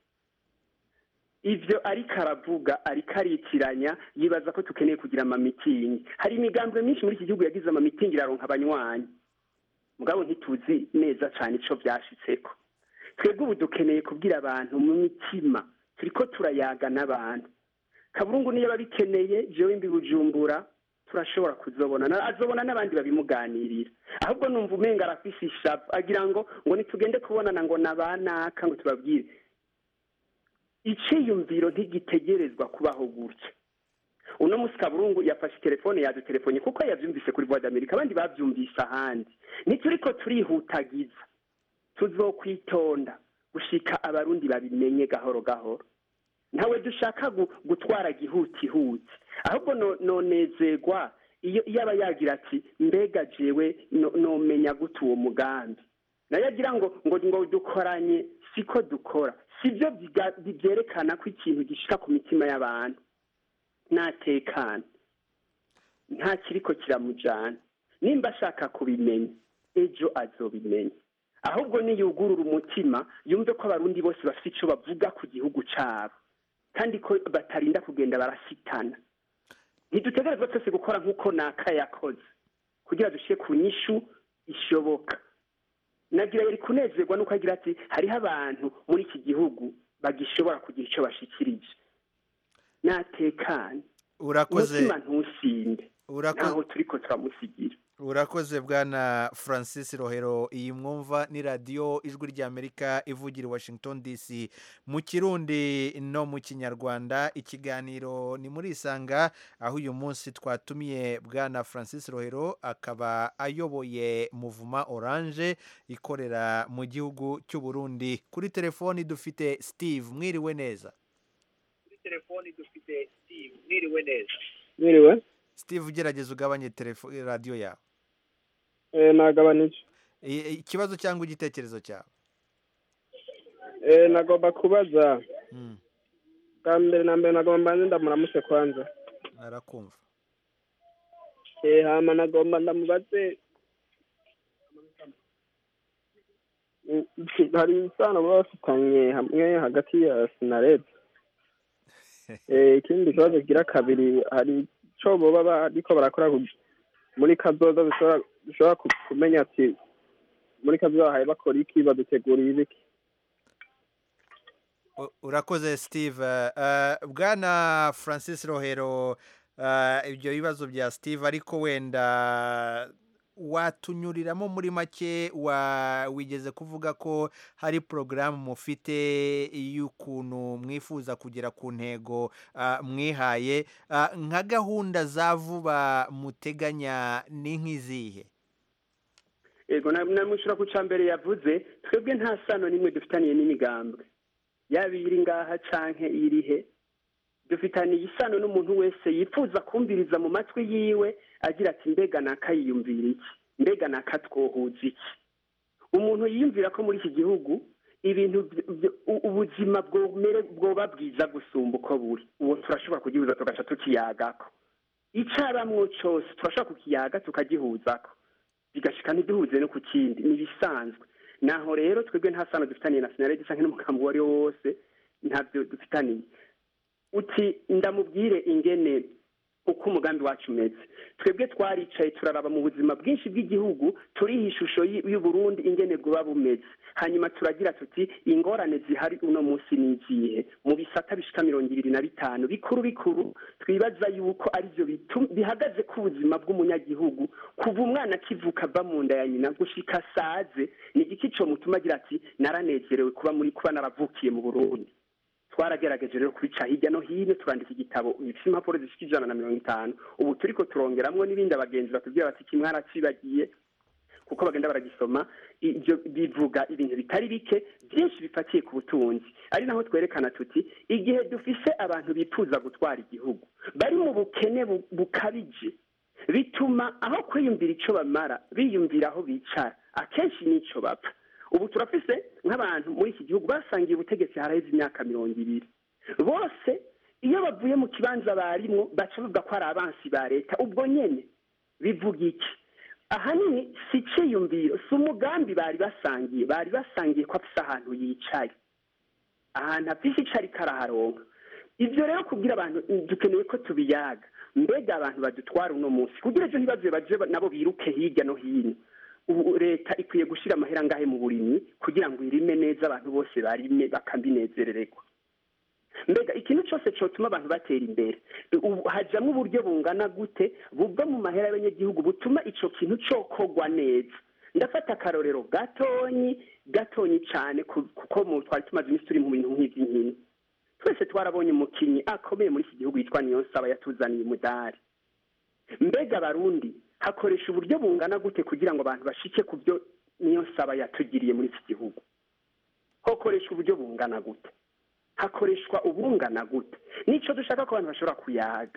ivyo ariko aravuga ariko aritiranya yibaza ko tukeneye kugira amamitingi hari imigambwe myinshi muri iki gihugu yagize amamitingi iraronka abanywanyi mugabo ntituzi neza cane ico vyashitseko twebwe ubu dukeneye kubwira abantu mu mitima turiko turayaga n'abantu kaburungu niyo babikeneye jewe mbi bujumbura turashobora kuzobona Na- azobona n'abandi babimuganirira ahubwo numva umenga arafise ishavu agira ngo ngo nitugende kubonana ngo nabanaka ngo tubabwire iciyumviro ntigitegerezwa kubaho gutya uno musi kaburungu yafashe telefone yadutelefone kuko yavyumvise kuri voix d'america abandi bavyumvise ahandi ntituriko turihutagiza tuzokwitonda gushika abarundi babimenye gahoro gahoro ntawe dushaka gu- gutwara gihutihuti ahubwo no- nonezerwa iyo iyo aba yagira ati mbega jewe no- nomenya gute uwo mugambi nayo agira ngo ngo ngo dukoranye siko dukora sibyo biga- byerekana ko ikintu gishika ku mitima y'abantu natekana nta kiriko kiramujana nimba ashaka kubimenya ejo azobimenya ahubwo niyugurura umutima yumve ko abarundi bose bafite ico bavuga ku gihugu cabo kandi ko batarinda kugenda barasitana ntidutegerezwa twese gukora nk'uko naka yakoze kugira dushike ku nyishu ishoboka nagira yari kunezerwa nuko agira ati hariho abantu muri iki gihugu bagishobora kugira ico bashikirije natekane urakoze umutima ntusinde urakoze naho turiko turamusigira urakoze bwana francis rohero iyi mwumva ni radiyo ijwi ry'amerika ivugira i washington dc mu kirundi no mu kinyarwanda ikiganiro ni muri isanga aho uyu munsi twatumiye bwana francis rohero akaba ayoboye muvuma orange ikorera mu gihugu cy'u Burundi kuri telefoni dufite steve mwiriwe neza telefoni dufite steve mwiriwe neza mwiriwe steve ugerageza ugabanye telefo- radiyo yawe eh nagabanije I- ikibazo cyangwa igitekerezo cyawe eh nagomba kubaza Mm, bwa mbere na mbere nagomba mbanze ndamuramutse kwanza arakumva eh hama nagomba ndamubaze Mm, hari isano baba bafitanye hamwe hagati ya sinared eh ikindi kibazo kigira kabiri hari ico boba bariko barakora ku- muri kazoza bishobora bishobora ku- kumenya ati muri kazoza bahaye bakora iki baduteguriye ibiki U- urakoze steve Eh, bwana francis rohero eh, ibyo bibazo bya steve ariko wenda watunyuriramo muri make wa wigeze kuvuga ko hari porogaramu mufite y'ukuntu mwifuza kugera ku ntego ah, mwihaye Ah, nka gahunda za vuba muteganya ni nk'izihe ego na- namushura ku mbere yavuze twebwe nta sano n'imwe dufitaniye n'imigambwe yaba iri ngaha canke irihe dufitaniye isano n'umuntu wese yifuza kumviriza mu matwi yiwe agira ati mbega nakayiyumvira iki mbega nakatwohuza iki umuntu yiyumvira ko muri iki gihugu ibintu vy- vy- u- ubuzima bwomere bwoba bwiza gusumba uko buri uwo turashobora kugihuza tugaca tukiyagako icabamwo cose turashobora kukiyaga tukagihuzako bigashika ntiduhuze no ku kindi ni ibisanzwe naho rero twebwe nta sano dufitaniye na sinaredi canke n'umugambi uwo ari wo wose ntabyo dufitaniye uti ndamubwire ingene uko umugambi wacu umeze twebwe twaricaye turaraba mu buzima bwinshi bw'igihugu turiha ishusho y- y'uburundi ingene bwoba bumeze hanyuma turagira tuti ingorane zihari uno munsi ni izihe mu bisata bishika mirongo ibiri na bitanu bikuru bikuru twibaza yuko arivyo bitu- bihagaze ku buzima bw'umunyagihugu kuva umwana akivuka ava mu nda ya nyina gushika saze ni igiki co mutuma agira ati naranezerewe kuba muri kuba naravukiye mu burundi twaragerageje rero kubica hirya no hino turandika igitabo gifite impapuro zishika ijana na mirongo itanu ubu turiko turongeramwo n'ibindi abagenzi batubwira bati kimwe mwaracibagiye kuko bagenda baragisoma ibyo bivuga ibintu bitari bike byinshi bifatiye ku butunzi ari naho twerekana tuti igihe dufise abantu bifuza gutwara igihugu bari mu bukene bu- bukabije bituma aho kwiyumvira ico bamara biyumvira aho bicara akenshi n'ico bapfa ubu turafise nk'abantu muri iki gihugu basangiye ubutegetsi haraheze imyaka mirongo ibiri bose iyo bavuye mu kibanza barimwo baca bavuga ko ari abansi ba leta ubwo nyene bivuga iki ahanini si iciyumviro si umugambi bari basangiye bari basangiye ko afise ahantu yicaye ahantu afise ico ariko araharonka ivyo rero kubwira abantu dukeneye ko tubiyaga mbega abantu badutwara uno munsi kugira ejo ntibaze baje nabo biruke hirya no hino ubu leta ikwiye gushira amahera angahe mu burimyi kugira ngo irime neza abantu bose barime bakambinezerererwa mbega ikintu cyose cyotuma abantu batera imbere ubu hajamwo uburyo bungana gute buva mu mahera y'abanyagihugu butuma ico kintu cokogwa neza ndafata akarorero gatonyi gatonyi cane ku- kuko mu twari tumaze iminsi turi mu bintu nk'ivy'inkino twese twarabonye umukinyi akomeye muri iki gihugu yitwa niyonsaba yatuzaniye umudari mbega abarundi hakoresha uburyo bungana gute kugira ngo abantu bashike ku byo niyonsaba yatugiriye muri iki gihugu hokoresha uburyo bungana gute hakoreshwa ubungana gute nico dushaka ko abantu bashobora kuyaga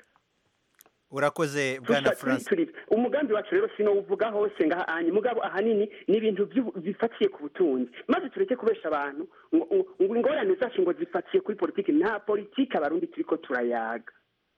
urakoze bwana Tusa- turi- francis turi- umugambi wacu rero sinowuvuga hose ngaha anye mugabo ahanini ni ibintu by'ubu- bifatiye ku butunzi maze tureke kubesha abantu ngo ngo- ngo ingorane zacu ngo zifatiye kuri politiki nta politiki abarundi turiko turayaga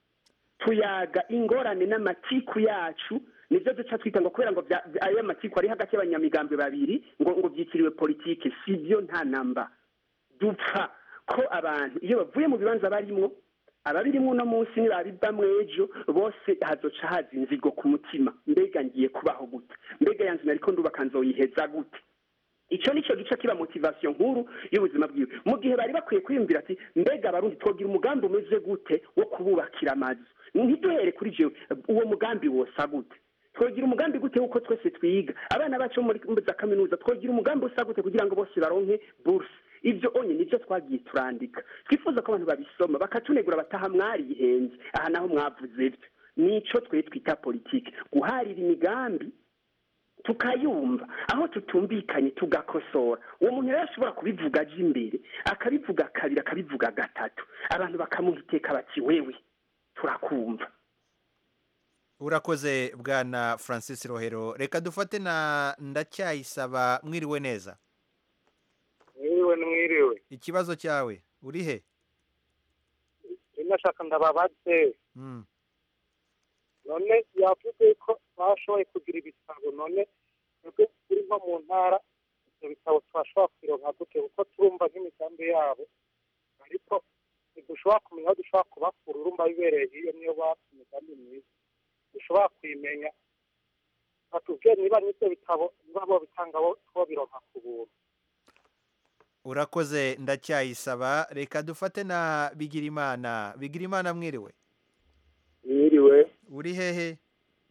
tuyaga ingorane n'amatiku yacu nivyo duca twita ngo kubera ngo vya- vya- ayo matiku ari hagati y'abanyamigambwe babiri ngo ngo vyitiriwe politike sivyo nta namba dupfa ko abantu iyo bavuye mu bibanza barimwo ababirimwo uno munsi nibabivamwo ejo bose hazoca haza inzigo ku mutima mbega ngiye kubaho gute mbega yanzu nariko ndubaka nzoyiheza gute ico nico gice kiba motivation nkuru y'ubuzima bwiwe mu gihe bari bakwiye kwiyumvira ati mbega abarundi twogira umugambi umeze gute wo kububakira amazu ntiduhere kuri jewe uwo mugambi wosa gute twogira umugambi gute wuko twese twiga abana bacu bo muri muri za kaminuza twogira umugambi usa gute kugira ngo bose baronke buruse ivyo onye nivyo twagiye turandika twifuza ko abantu babisoma bakatunegura bataha mwarihenze aha naho mwavuze ivyo nico twe twita politike guharira imigambi tukayumva aho tutumvikanye tugakosora uwo muntu rero ashobora kubivuga aje imbere akabivuga kabiri akabivuga gatatu abantu bakamuha iteka bati wewe turakumva urakoze bwana francis rohero reka dufate na ndacyayisaba mwiriwe neza mwiriwe mwiriwe ikibazo cyawe uri he nashaka ndababaze Mm. none yavuze ko bashoboye kugira ibitabo none twebwe turi nko mu ntara ibyo bitabo twashobora kubironka gute kuko turumva nk'imigambi yabo ariko ntidushobora kumenya aho dushobora kubakura urumva bibereye hiyo niyo bafite imigambi myiza dushobora kuyimenya batubwiye niba n'ibyo bitabo niba bo bitanga bo bironka ku buntu urakoze ndacyayisaba reka dufate na bigirimana bigirimana mwiriwe mwiriwe uri hehe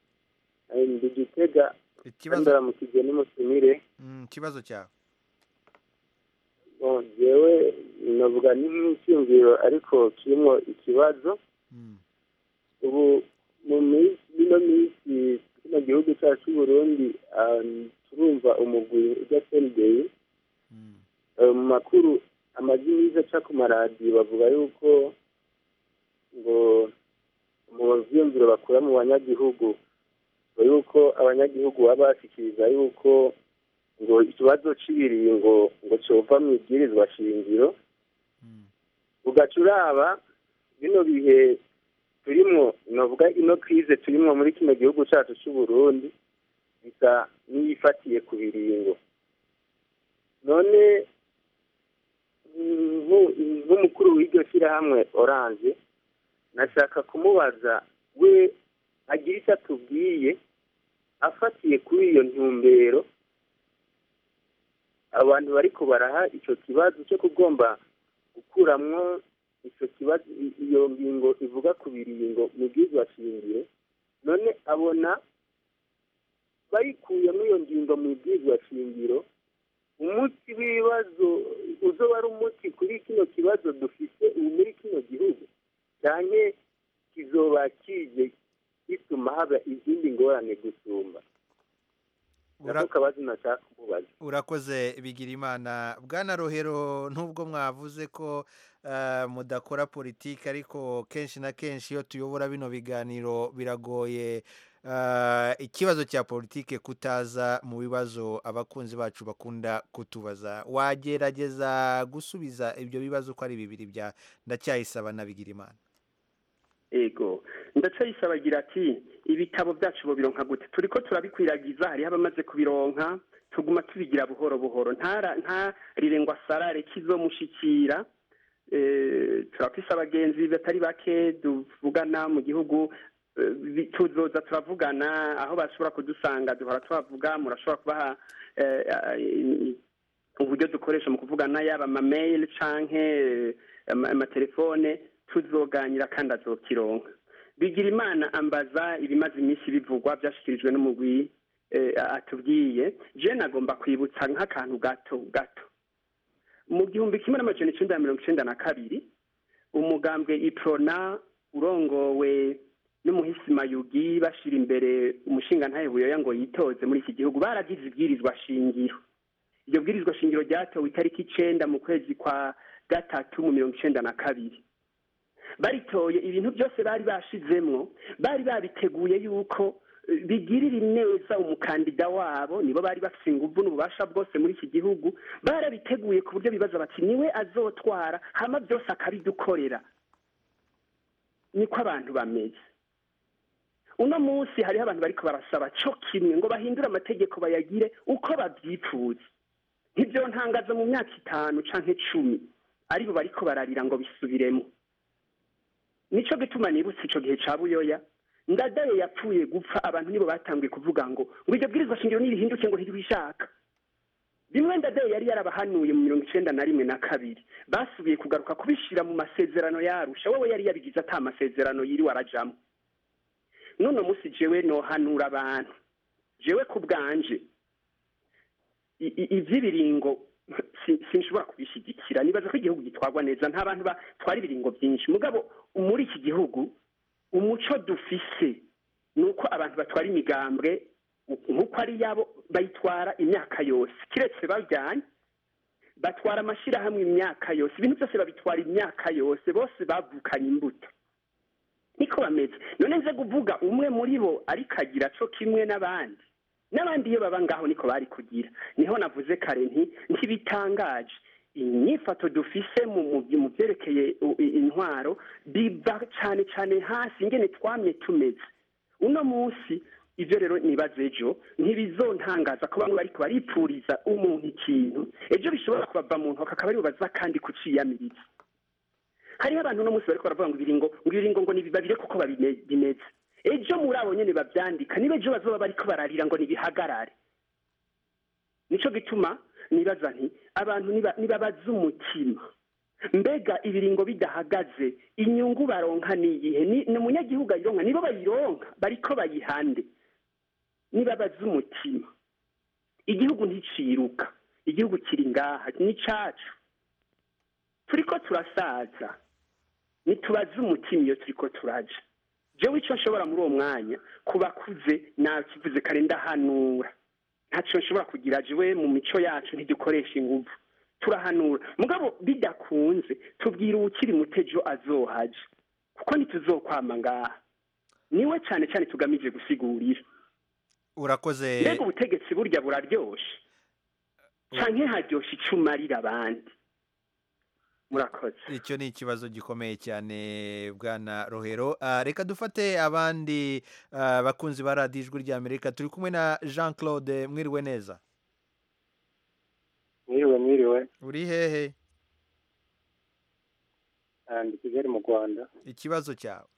ndi gitega ikibazo ndaramukije n'umutumire Mm, ikibazo cyawe Bon, jewe navuga ni nk'icyumviro ariko kirimo ikibazo ubu mu minsi ino minsi kino gihugu cyacu cy'u Burundi ah, turumva umugwi ujya sendeye mu makuru amajwi yiza aca ku maradiyo bavuga yuko ngo mu vyiyumviro bakura mu banyagihugu ngo yuko abanyagihugu baba bashikiriza yuko ngo ikibazo cy'ibiringo ngo cyova mu ibwirizwa shingiro ugaca uraba bino bihe turimwo novuga ino krize turimwo muri kino gihugu cacu c'uburundi bisa n'iyifatiye ku biringo none nku- nk'umukuru w'iryo shyirahamwe oranje nashaka kumubaza we agira icyo atubwiye afatiye kuri iyo ntumbero abantu bariko baraha ico kibazo cyo kugomba gukuramwo ico kibazo i- iyo ngingo ivuga ku biringo mu bwizwa shingiro none abona bayikuyemo iyo ngingo mu bwizwa shingiro umuti w'ibibazo uzoba ari umuti kuri kino kibazo dufite ubu muri kino gihugu cyane kizoba kije gituma haba izindi ngorane gusumba nako kabazo nashaka kumubaza urakoze bigira imana bwana rohero nubwo mwavuze ko eh, mudakora politiki ariko kenshi na kenshi iyo tuyobora bino biganiro biragoye eh, ikibazo cya politiki kutaza mu bibazo abakunzi bacu bakunda kutubaza wagerageza gusubiza ibyo bibazo uko ari bibiri bya ndacyayisaba na bigira imana ego ndacayisaba agira ati ibitabo byacu bironka gute turi ko turabikwiragiza hariho abamaze kubironka tuguma tubigira buhoro buhoro ntara ntarire ngo asarare kizomushikira eh, turafise abagenzi batari bake tuvugana mu gihugu eh, bi- tuzoza turavugana aho bashobora kudusanga duhora tuhavuga murashobora kubaha eh, eh, uburyo dukoresha mu kuvugana yaba amameyili canke eh, ama- amatelefone tuzoganira kandi azokironka bigira imana ambaza ibimaze iminsi bivugwa byashyikirijwe n'umugwi eh, atubwiye je nagomba kwibutsa nk'akantu gato gato mu gihumbi kimwe n'amajana icenda na mirongo icenda na kabiri umugambwe iprona urongowe n'umuhisi mayugi bashira imbere umushingantahe buyoya ngo yitoze muri iki gihugu baragize ibwirizwa shingiro iryo bwirizwa shingiro ryatowe itariki icenda mu kwezi kwa gatatu mu mirongo icenda na kabiri baritoye ibintu byose bari bashizemwo bari babiteguye yuko eh, bigirira neza umukandida wabo nibo bari bafite inguvu n'ububasha bwose muri iki gihugu barabiteguye ku buryo bibaza bati niwe azotwara hama byose akabidukorera niko abantu bameze uno munsi hariho abantu bariko barasaba co kimwe ngo bahindure amategeko bayagire uko bavyipfuza nk'ivyo ntangaza mu myaka itanu canke cumi aribo bariko bararira ngo bisubiremo nico gituma nibutse ico gihe ca buyoya ndadaye yapfuye gupfa abantu nibo batanguye kuvuga ngo ngo iryo bwirizwa shingiro nirihinduke ngo ntiribishaka bimwe ndadaye yari yarabahanuye mu mirongo icenda na rimwe na kabiri basubiye kugaruka kubishira mu masezerano yarusha wowe yari yabigize ata masezerano yiriwe arajamwo none musi jewe nohanura abantu jewe ku bwanje i- i- ivy'ibiringo si- sinshobora kubishigikira nibaza ko igihugu gitwarwa neza nta bantu batwara ibiringo byinshi mugabo muri iki gihugu umuco dufise ni uko abantu batwara imigambwe nk'uko ari yabo bayitwara imyaka yose kiretse bajyanye batwara amashyirahamwe imyaka yose ibintu byose babitwara imyaka yose bose bavukanye imbuto niko bameze none nze kuvuga umwe muri bo ariko agira co kimwe n'abandi n'abandi iyo baba ngaho niko bari kugira niho navuze kare nti ntibitangaje inyifato dufise mu mu- mu byerekeye u- i- intwaro biva cyane cyane hasi ingene twamye tumeze uno munsi ivyo rero nibaza ejo ntibizontangaza ko bamwe bariko baripfuriza umuntu ikintu ejo bishobora kubava mu ntoka akaba aribo baza kandi kuciyamiriza hariho abantu uno munsi bariko baravuga ngo ibiringo ngo ibiringo ngo nibibabire kuko babime- bimeze ejo muri abo nyene bavyandika niba ejo bazoba bariko bararira ngo nibihagarare nico gituma nibaza nti abantu niba- nibabaza umutima mbega ibiringo bidahagaze inyungu baronka niyihe ni ni umunyagihugu ayironka nibo bayironka bariko bayihande nibabaza umutima igihugu nticiruka igihugu kiri ngaha ni cacu turiko turasaza nitubaze umutima iyo turiko turaja jewe ico nshobora muri uwo mwanya ku bakuze nakivuze kare ndahanura ntaco nshobora kugira jewe mu mico yacu ntidukoresha inguvu turahanura mugabo bidakunze tubwira uwukiri mutejo azohaja kuko ntituzokwama ngaha niwe cane cane tugamije gusigurira urakoze mbega ubutegetsi burya buraryoshe canke haryoshe ico umarira abandi murakoze icyo ni ikibazo gikomeye cyane bwana rohero Ah, reka dufate abandi ah, bakunzi ba radiyo ijwi ry'amerika turi kumwe na jean claude mwiriwe neza mwiriwe mwiriwe uri hehe Ah, ndi kigali mu rwanda ikibazo cyawe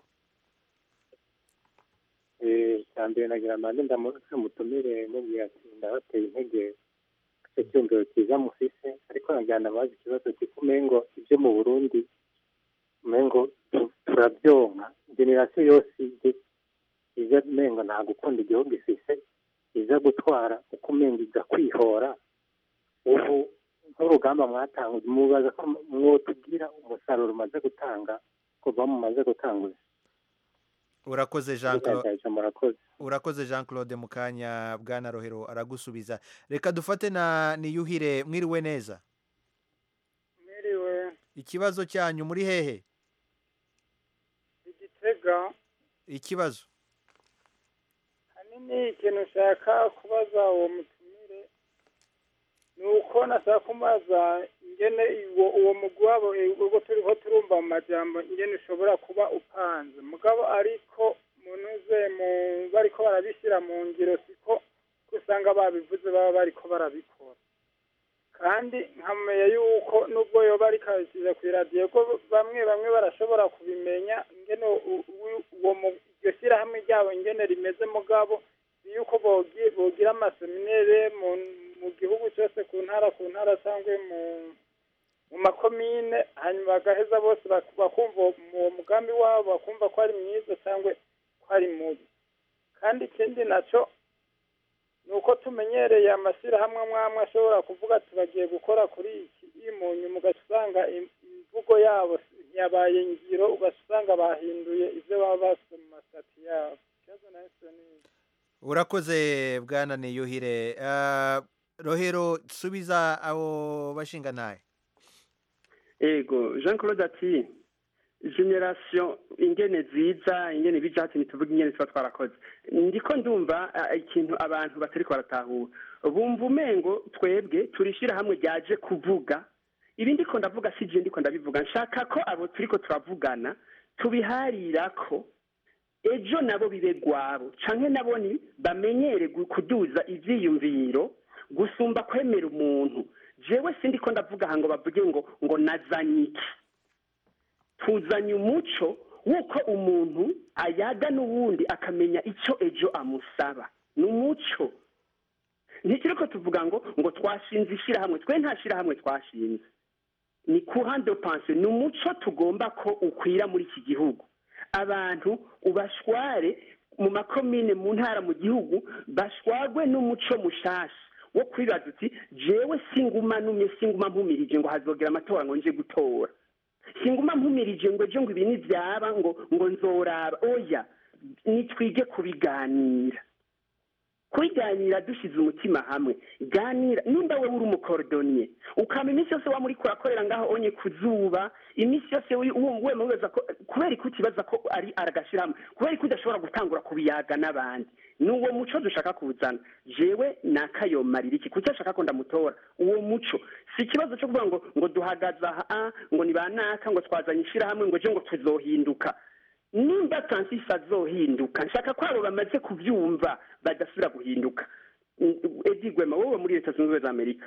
Eh, cya mbere nagira mbanze ndamutse mutumire mubwira ati ndabateye intege icyo cyumviro cyiza mufise ariko nagira ndabaza ikibazo cy'uko umengo ibyo mu burundi umengo tu- turabyonka generasiyo yose ije iza umengo nta gukunda igihugu ifise iza gutwara uko umengo iza kwihora ubu nk'urugamba mwatanga mubaza ko mwotubwira umusaruro umaze gutanga kuva mumaze gutanguza urakoze jean claude Murakoze, murakoze urakoze jean claude mu kanya bwana rohero aragusubiza reka dufate na niyuhire mwiriwe neza mwiriwe ikibazo cyanyu muri hehe igitega ikibazo hanini ikintu ushaka kubaza uwo mutumire ni uko nashaka kumubaza ingene uwo uwo mugwi wabo eh, ubwo turiho turumva mu majambo ingene ushobora kuba upanze mugabo ariko munuze mu bariko barabishyira mu ngiro siko ko usanga babivuze baba bariko barabikora kandi nkamenya yuko nubwo yoba ariko abishyize ku iradiyo ko bamwe bamwe barashobora kubimenya ingene u- u- uwo mu- iryo shyirahamwe ryabo ingene rimeze mugabo yuko bogi- bogira amaseminere mu mu gihugu cyose ku ntara ku ntara cyangwa mu mu makomine hanyuma bagaheza bose bak- bakumva uwo uwo mugambi wabo bakumva ko ari mwiza cyangwa ko ari mubi kandi ikindi nacyo ni uko tumenyereye amashyirahamwe amwe amwe ashobora kuvuga ati bagiye gukora kuri iki iyi mu nyuma ugaca usanga im- imvugo yabo ntiyabaye ngiro ugaca usanga bahinduye ibyo baba bafite mu masitati yabo ikibazo na ni iki? urakoze bwana niyuhire Ah, rohero subiza abo bashinga ntaye ego jean claude ati generasiyo ingene ziza ingene bija hati ntituvuge ingene tuba twarakoze ndiko ndumva ah, ikintu abantu batariko baratahura bumva umengo twebwe turishira hamwe ryaje kuvuga ibi ndiko ndavuga si je ndiko ndabivuga nshaka ko abo turiko turavugana tubiharirako ejo nabo bibe gwabo canke nabo ni bamenyere gu- kuduza ivyiyumviro gusumba kwemera umuntu jewe sindiko ndavuga aha ngo bavuge ngo ngo nazanye iki tuzanye umuco w'uko umuntu ayaga n'uwundi akamenya icyo ejo amusaba ni umuco ntikiri ko tuvuga ngo ngo twashinze ishyirahamwe twe nta shyirahamwe twashinze ni kuhande panse ni umuco tugomba ko ukwira muri iki gihugu abantu ubashware mu makomine mu ntara mu gihugu bashwagwe n'umuco mushasha wo kwibaza uti jewe singuma numye singuma mpumirije ngo hazogera amatora ngo nje gutora singuma mpumirije ngo ejo ngo ibi nibyaba ngo ngo nzoraba oya nitwige kubiganira kubiganira dushyize umutima hamwe ganira nimba wowe uri umukorodoniye ukaba iminsi yose waba uri kurakorera ngaho onye ku zuba iminsi yose wi- wumva wema wibaza ko kubera ko utibaza ko ari aragashyiramo kubera ko udashobora gutangura kubiyaga n'abandi ni uwo muco dushaka kuwuzana jewe nakayomarira iki kuki ashaka ko ndamutora uwo muco si ikibazo cyo kuvuga ngo ngo duhagaze aha ngo ni banaka ngo twazanye ishyirahamwe ngo ejo ngo tuzohinduka nimba francis azohinduka nshaka ko abo bamaze kubyumva badasubira guhinduka edi gwema wowe muri leta zunze ubumwe za amerika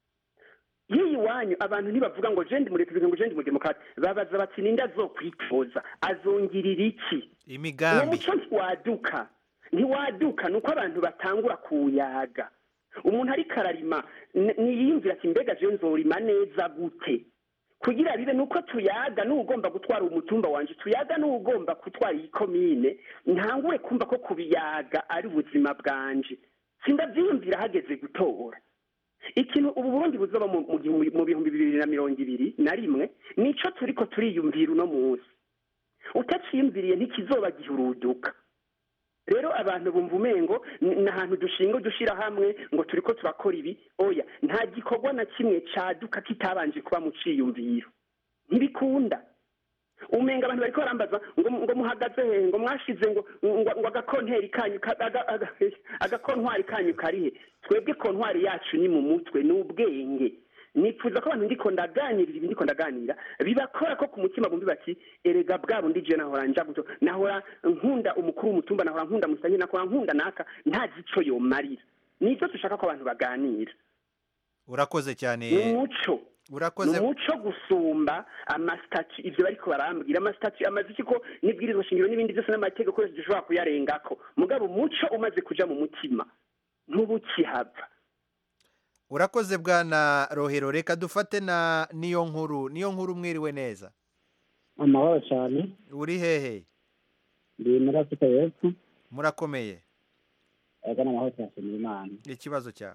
y'iyi wanyu abantu ntibavuga ngo jendi muri repubulika ngo jendi muri demokarate babaza bati ninde azokwitoza azongirira iki uwo imigambi muco ntiwaduka ntiwaduka ni uko abantu batangura kuwuyaga umuntu ariko ararima n- niyiyumvira ati mbega jewe nzorima neza gute kugira bibe nuko tuyaga n'ugomba gutwara umutumba wanje tuyaga n'ugomba gutwara iyi komine ntangure kumva ko kubiyaga ari ubuzima bwanje sindavyiyumvira hageze gutora ikintu ubu burundi buzoba mu mu gihumbi- mu bihumbi bibiri na mirongo ibiri na rimwe nico turiko turiyumvira uno munsi utaciyumviriye ntikizoba gihuruduka rero abantu bumva umengo ni ni ahantu dushinga dushyira hamwe ngo turiko turakora ibi oya nta gikorwa na kimwe caduka kitabanje kuba mu ciyumviro ntibikunda umenga abantu bariko barambaza ngo ngo muhagaze hehe ngo mwashize ngo ngo ngo agakonteri kanyu ka- aga- aga- agakontwari kanyu karihe twebwe kontwari yacu ni mu mutwe ni ubwenge nifuza ko abantu ndiko ndaganirira ibi ndiko ndaganira bibakora ko ku mutima bumvi bati erega bwa bundi je nahora nja guto nahora nkunda umukuru w'umutumba nahora nkunda musanyi nahora nkunda naka ntazi ico yomarira nico dushaka ko abantu baganira urakoze cyane ni umuco urakoze ni umuco gusumba amasitati ivyo bariko barambwira amasitati amaze iki ko n'ibwirizwa shingiro n'ibindi byose n'amategeko yose dushobora kuyarengako mugabo umuco umaze kuja mu mutima ntubukihava urakoze bwana rohero reka dufate na niyo nkuru niyo nkuru mwiriwe neza amahoro cyane uri hehe ndi muri afurika y'epfo murakomeye ega n'amahoro turashimira imana ikibazo cyawe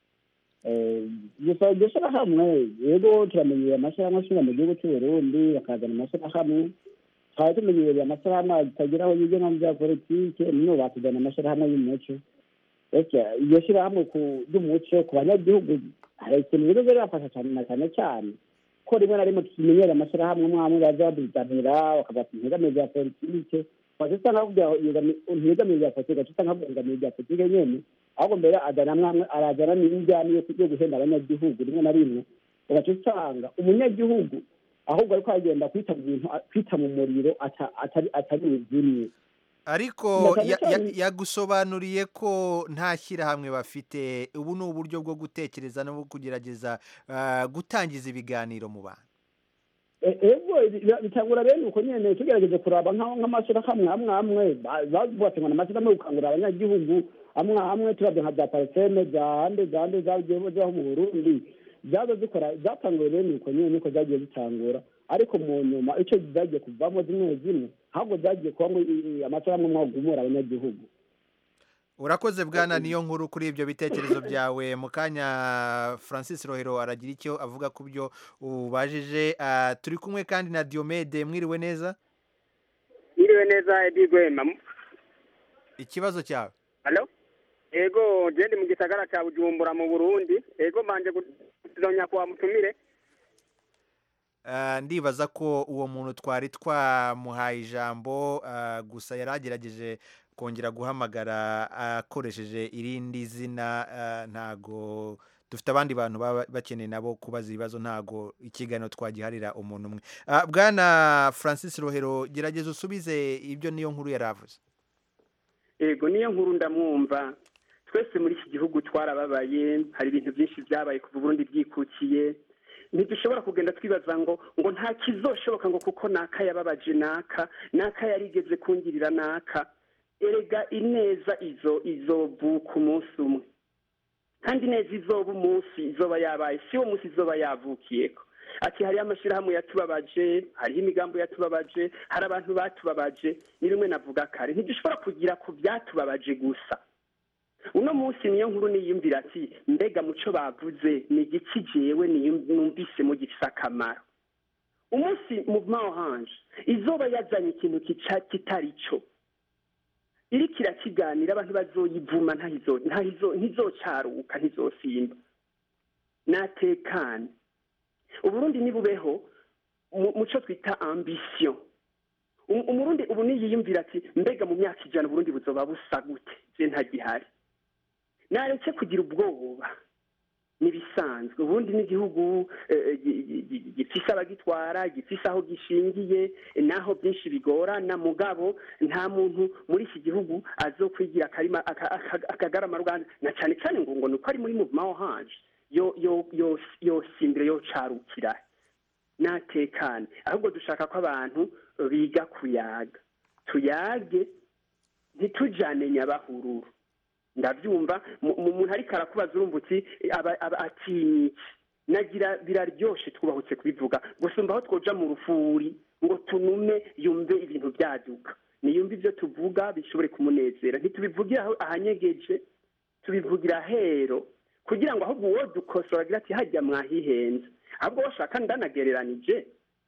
gusa iryo shyirahamwe yego turamenyereye amashyirahamwe ashinga mu gihugu cy'u Burundi bakazana amashyirahamwe twari tumenyereye amashyirahamwe atagira aho yigenga mu bya politike none batuzana amashyirahamwe y'umuco ese iryo shyirahamwe ku ry'umuco ku banyagihugu hari ikintu rero birafasha cyane na cyane cyane ko rimwe na rimwe tumenyereye amashyirahamwe amwe amwe baza baduzanira bakavuga ati ntegamiye bya politike waje usanga bakubwira ntegamiye bya politike waje usanga bakubwira ntegamiye bya politike nyene ahubwo mbere azana mwamwe arazana n'injyana yo yo guhenda abanyagihugu rimwe na rimwe ugaca usanga umunyagihugu ahubwo ariko aragenda kwita mu bintu kwita mu muriro ata- atari atari buzimye ariko Na cyane ya- ya- cyane- yagusobanuriye ko nta shyirahamwe bafite ubu ni uburyo bwo gutekereza no kugerageza ah, gutangiza ibiganiro mu bantu E- ego bi- bitangura bene uko nyene tugerageze kuraba nka- nk'amashyirahamwe amwe amwe ba- bavuga ngo n'amashyirahamwe yo gukangurira abanyagihugu amwe amwe turavye nka za pariseme za hande za hande zagiye zaho mu burundi zaza zikora zatanguye bene uko nyene niko zagiye zitangura ariko mu nyuma ico zagiye kuvamo zimwe zimwe ahubwo zagiye kuba ngo i- i- amashyirahamwe mwagumura abanyagihugu urakoze bwana niyo nkuru kuri ibyo bitekerezo byawe mu kanya francis rohero aragira icyo avuga ku byo ubajije Ah, turi kumwe kandi na diomede mwiriwe neza Iriwe neza Edi Gwema. ikibazo cyawe Hello? Ego je ndi mu gisagara ca Bujumbura mu Burundi. Ego manje kuzonya kwa mutumire. Ah, ndibaza ko uwo muntu twari twamuhaye ijambo ah, gusa yari agerageje kongera guhamagara akoresheje irindi zina ah, ntago dufite abandi bantu baba bakeneye nabo kubaza ibibazo ntago ikiganiro twagiharira umuntu umwe Ah, bwana francis rohero gerageza usubize ibyo niyo nkuru yari avuze ego niyo nkuru ndamwumva twese muri iki gihugu twarababaye hari ibintu byinshi byabaye kuva uburundi bwikukiye ntidushobora kugenda twibaza ngo ngo nta kizoshoboka ngo kuko naka yababaje naka naka yarigeze kungirira naka erega ineza izo izovuka umunsi umwe kandi neza izoba umunsi izoba yabaye si wo munsi izoba yavukiyeko ati hariho amashyirahamwe yatubabaje hariho imigambi yatubabaje hari abantu batubabaje ni bimwe navuga kare ntidushobora kugira ku byatubabaje gusa uno munsi niyo nkuru niyumvira ati mbega muco bavuze ni igiki jewe niyum- numvisemo gifise akamaro umunsi muvuma oranje izoba yazanye ikintu kica- kitari cyo iriko irakiganira abantu bazoyivuma ntahizo- ntahizo- ntizocaruka ntizosimba natekane uburundi nibubeho mu- muco twita ambition Um- umurundi ubu niyiyumvira ati mbega mu myaka ijana uburundi buzoba busa gute je ntagihari naretse kugira ubwoba nibisanzwe ubundi n'igihugu eh, gi- gi- gi- gifise abagitwara gifise aho gishingiye naho byinshi bigorana mugabo nta muntu muri iki gihugu azokwigira akarima aka- aka- akagarama ruganda na cyane cyane ngo ngo nuko ari muri muvuma wo hanje yo yo yo yosimbire yocarukira natekane ahubwo dushaka ko abantu biga kuyaga tuyage ntitujane nyabahururu ndabyumva mu- mu- umuntu ariko arakubaza urumva uti aba aba atinya iki nagira biraryoshe twubahutse kubivuga gusumba aho twoja mu rufuri ngo tunume yumve ibintu byaduka niyumve ibyo tuvuga bishobore kumunezera ntitubivugira aho ahanyegeje tubivugira hero kugira ngo ahubwo uwo dukosora agira ati hajya mwahihenze ahubwo washaka ndanagereranije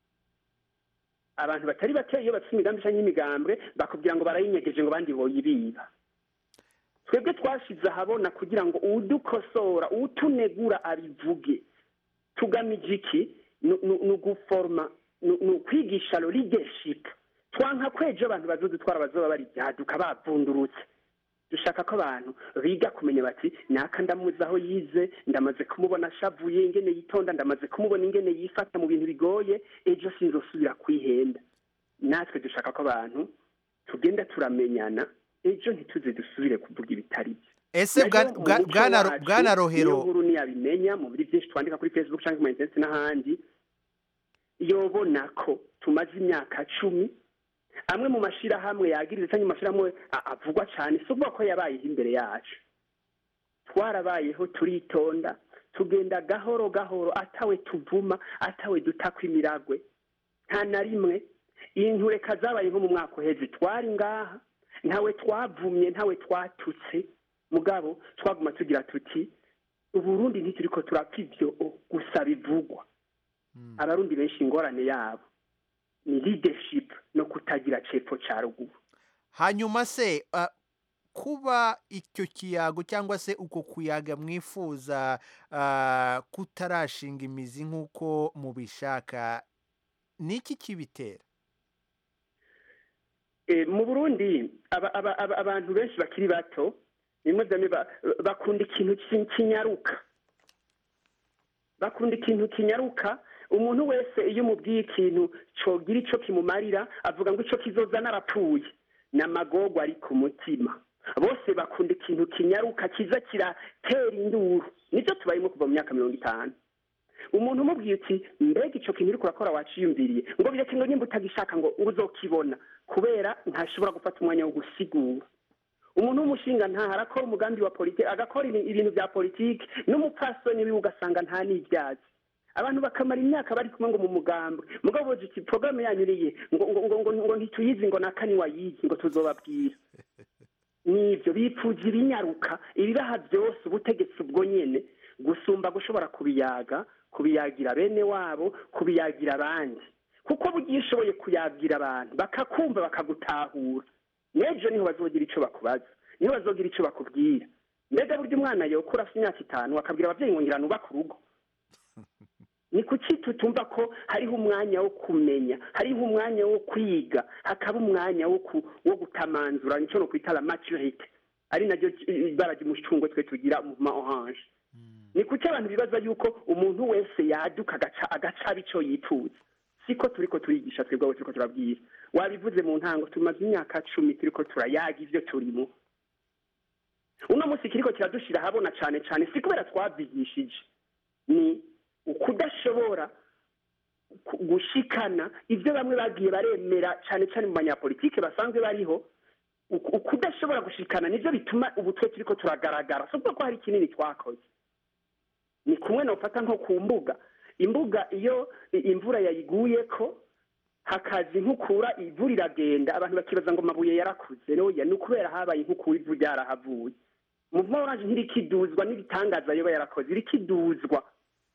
abantu batari bake iyo bafite imigambi cyangwa imigambwe bakubwira ngo barayinyegeje ngo abandi boyibiba twebwe twashize ahabona kugira ngo uwudukosora uwutunegura abivuge tugamije iki ni ni- ni uguforoma ni ni ukwigisha leadership twanka kwejo abantu bazodutwara bazoba bari byaduka bavundurutse dushaka ko abantu biga kumenya bati naka ndamuzi aho yize ndamaze kumubona ashavuye ingene yitonda ndamaze kumubona ingene yifata mu bintu bigoye ejo sinzosubira kwihenda natwe dushaka ko abantu tugenda turamenyana ejo ntituze dusubire kuvuga ibitari byo ese Nayo mu bwa- muco bwana wacu, bwana niyo rohero nkuru ntiyabimenya mu biri byinshi twandika kuri facebook cyangwa mu interineti n'ahandi yobona ko tumaze imyaka cumi amwe mu mashyirahamwe yagiriza cyangwa mu mashyirahamwe a- avugwa cyane si ukuvuga ko yabayeho imbere yacu twarabayeho turitonda tugenda gahoro gahoro atawe tuvuma atawe dutakwa imiragwe nta na rimwe intureka zabaye nko mu mwaka uheze twari ngaha ntawe twavumye ntawe twatutse mugabo twaguma tugira tuti uburundi ntituri ko turapfa ibyo gusa bivugwa abarundi benshi ingorane yabo ni leadership no kutagira cepfo ca ruguru hanyuma se ah, kuba icyo kiyago cyangwa se uko kuyaga mwifuza ah, kutarashinga imizi nk'uko mubishaka ni iki kibitera Eh, mu burundi aba- aba- aba- abantu benshi bakiri bato bimwe byamwe ba- bakunda ikintu ki- kinyaruka bakunda ikintu kinyaruka umuntu wese iyo umubwiye ikintu cogira ico kimumarira avuga ngo ico kizoza narapfuye n'amagorwa ari ku mutima bose bakunda ikintu kinyaruka kiza kiratera induru nibyo tubayemo kuva mu myaka mirongo itanu umuntu umubwiye uti mbega ico kintu uriko urakora waciyumviriye ngo bireke ngo nimba utagishaka ngo ngo uzokibona kubera ntashobora gufata umwanya wo gusigura umuntu w'umushinga ntaha arakora umugambi wa politiki agakora ibi- ibintu bya politiki n'umupfasoni wiwe ugasanga nta n'ibyazi abantu bakamara imyaka bari kumwe ngo mu mugambi mugabo boje uti porogaramu yanyuriye ngo ngo ngo ngo ngo ntituyizi ngo nakani wayizi ngo tuzobabwira nibyo bipfuza ibinyaruka ibibaha byose ubutegetsi ubwo nyene gusumba gushobora kubiyaga kubiyagira bene wabo kubiyagira abandi kuko bugiye ushoboye kuyagira abantu bakakumva bakagutahura n'ejo niho bazogira icyo bakubaza niho bazogira icyo bakubwira mbega burya umwana yokura afite imyaka itanu akabwira ababyeyi ngo ngira nubake urugo ni kuki tutumva ko hariho umwanya wo kumenya hariho umwanya wo kwiga hakaba umwanya wo ku- wo gutamanzura nicyo no kwita la maturite ari naryo ibara ry'umucungwe twe tugira mu ma orange ni kuki abantu bibaza yuko umuntu wese yaduka agaca agacaba icyo yifuza siko turiko turigisha twebwe abo turiko turabwira wabivuze mu ntango tumaze imyaka cumi turiko turayaga ivyo turimo uno munsi kiriko kiradushira ahabona cane cane si kubera twavyigishije ni ukudashobora ku- gushikana ivyo bamwe bagiye baremera cane cane mu banyapolitike basanzwe bariho uku- ukudashobora gushikana nivyo bituma ubu twe turiko turagaragara si ukuvuga ko hari kinini twakoze ni kumwe nofata nko ku mbuga imbuga iyo i- imvura yayiguyeko hakaza inkukura ivu riragenda abantu bakibaza ngo amabuye yarakuze noya ni ukubera habaye inkukura ivu ryarahavuye muvuma oranje ntirikiduzwa n'ibitangaza yoba yarakoze irikiduzwa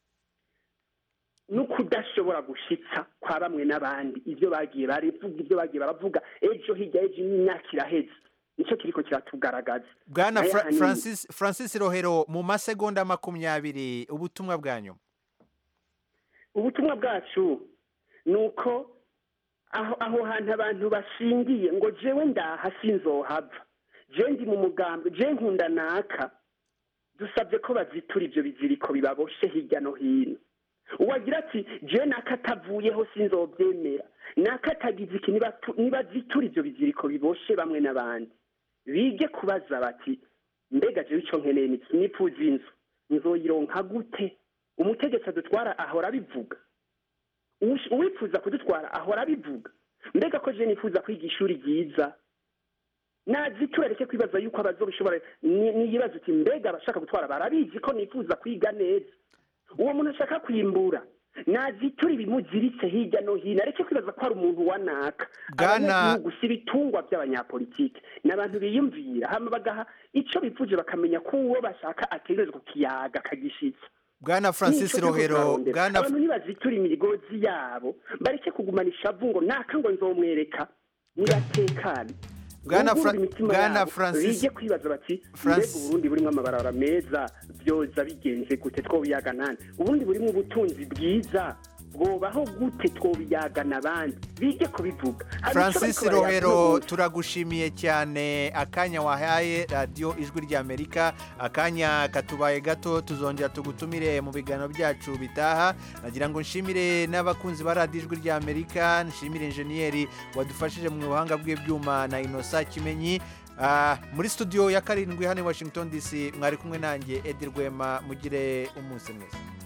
no kudashobora gushitsa kwa bamwe n'abandi ibyo bagiye barivuga ibyo bagiye baravuga ejo hirya y'ejo imyaka iraheze nicyo kiriko kiratugaragaza bwana Nayo Fra- ahanini- francis francis rohero mu masegonda makumyabiri ubutumwa bwanyu ubutumwa bwacu ni uko aho aho hantu abantu bashingiye ngo jewe ndaha sinzohava jewe ndi mu mugambi jewe nkunda naka dusabye ko bazitura ibyo biziriko bibaboshe hirya no hino uwagira ati jewe naka atavuyeho sinzobyemera naka atagize iki nibatu- nibazitura ibyo biziriko biboshe bamwe n'abandi bige kubaza bati mbega jewe icyo nkeneye ni nifuza inzu nzoyironka gute umutegetsi adutwara ahora abivuga Uwish- uwifuza kudutwara ahora abivuga mbega ko je nifuza kwiga ishuri ryiza nazitura reke kwibaza yuko abazobishobora ni- niyibaza uti mbega abashaka gutwara barabizi ko nifuza kwiga neza uwo muntu ashaka kwimbura nazitura ibimuziritse hirya no hino areke kwibaza ko hari umuntu wa naka Bwana- abanyagihugu si ibitungwa by'abanyapolitiki ni abantu biyumvira hama bagaha ico bipfuje bakamenya ko uwo bashaka ategerezwa kukiyaga akagishitsa bwana francis Nico turiko rohero turarondera. bwana abantu nibazitura imigozi yabo bareke kugumana ishavu ngo naka ngo nzomwereka nibatekane Bwana Bugurure Fra- imitima Bwana yabo, Francis- bige kwibaza bati Francis- mbega uburundi burimwo amabarabara meza byoza bigenze gute twobiyaga nani uburundi burimwo ubutunzi bwiza bwobaho gute twobiyagana abandi bige kubivuga Hari icyo francis bariko barayavuga rohero bose. turagushimiye cyane akanya wahaye radiyo ijwi ry'amerika akanya katubaye gato tuzongera tugutumire mu biganiro byacu bitaha nagira ngo nshimire n'abakunzi ba radiyo ijwi ry'amerika nshimire injeniyeri wadufashije mu buhanga bw'ibyuma na inosa kimenyi Ah, muri studio ya karindwi hano i washington dc mwari kumwe nanjye edi rwema mugire umunsi mwiza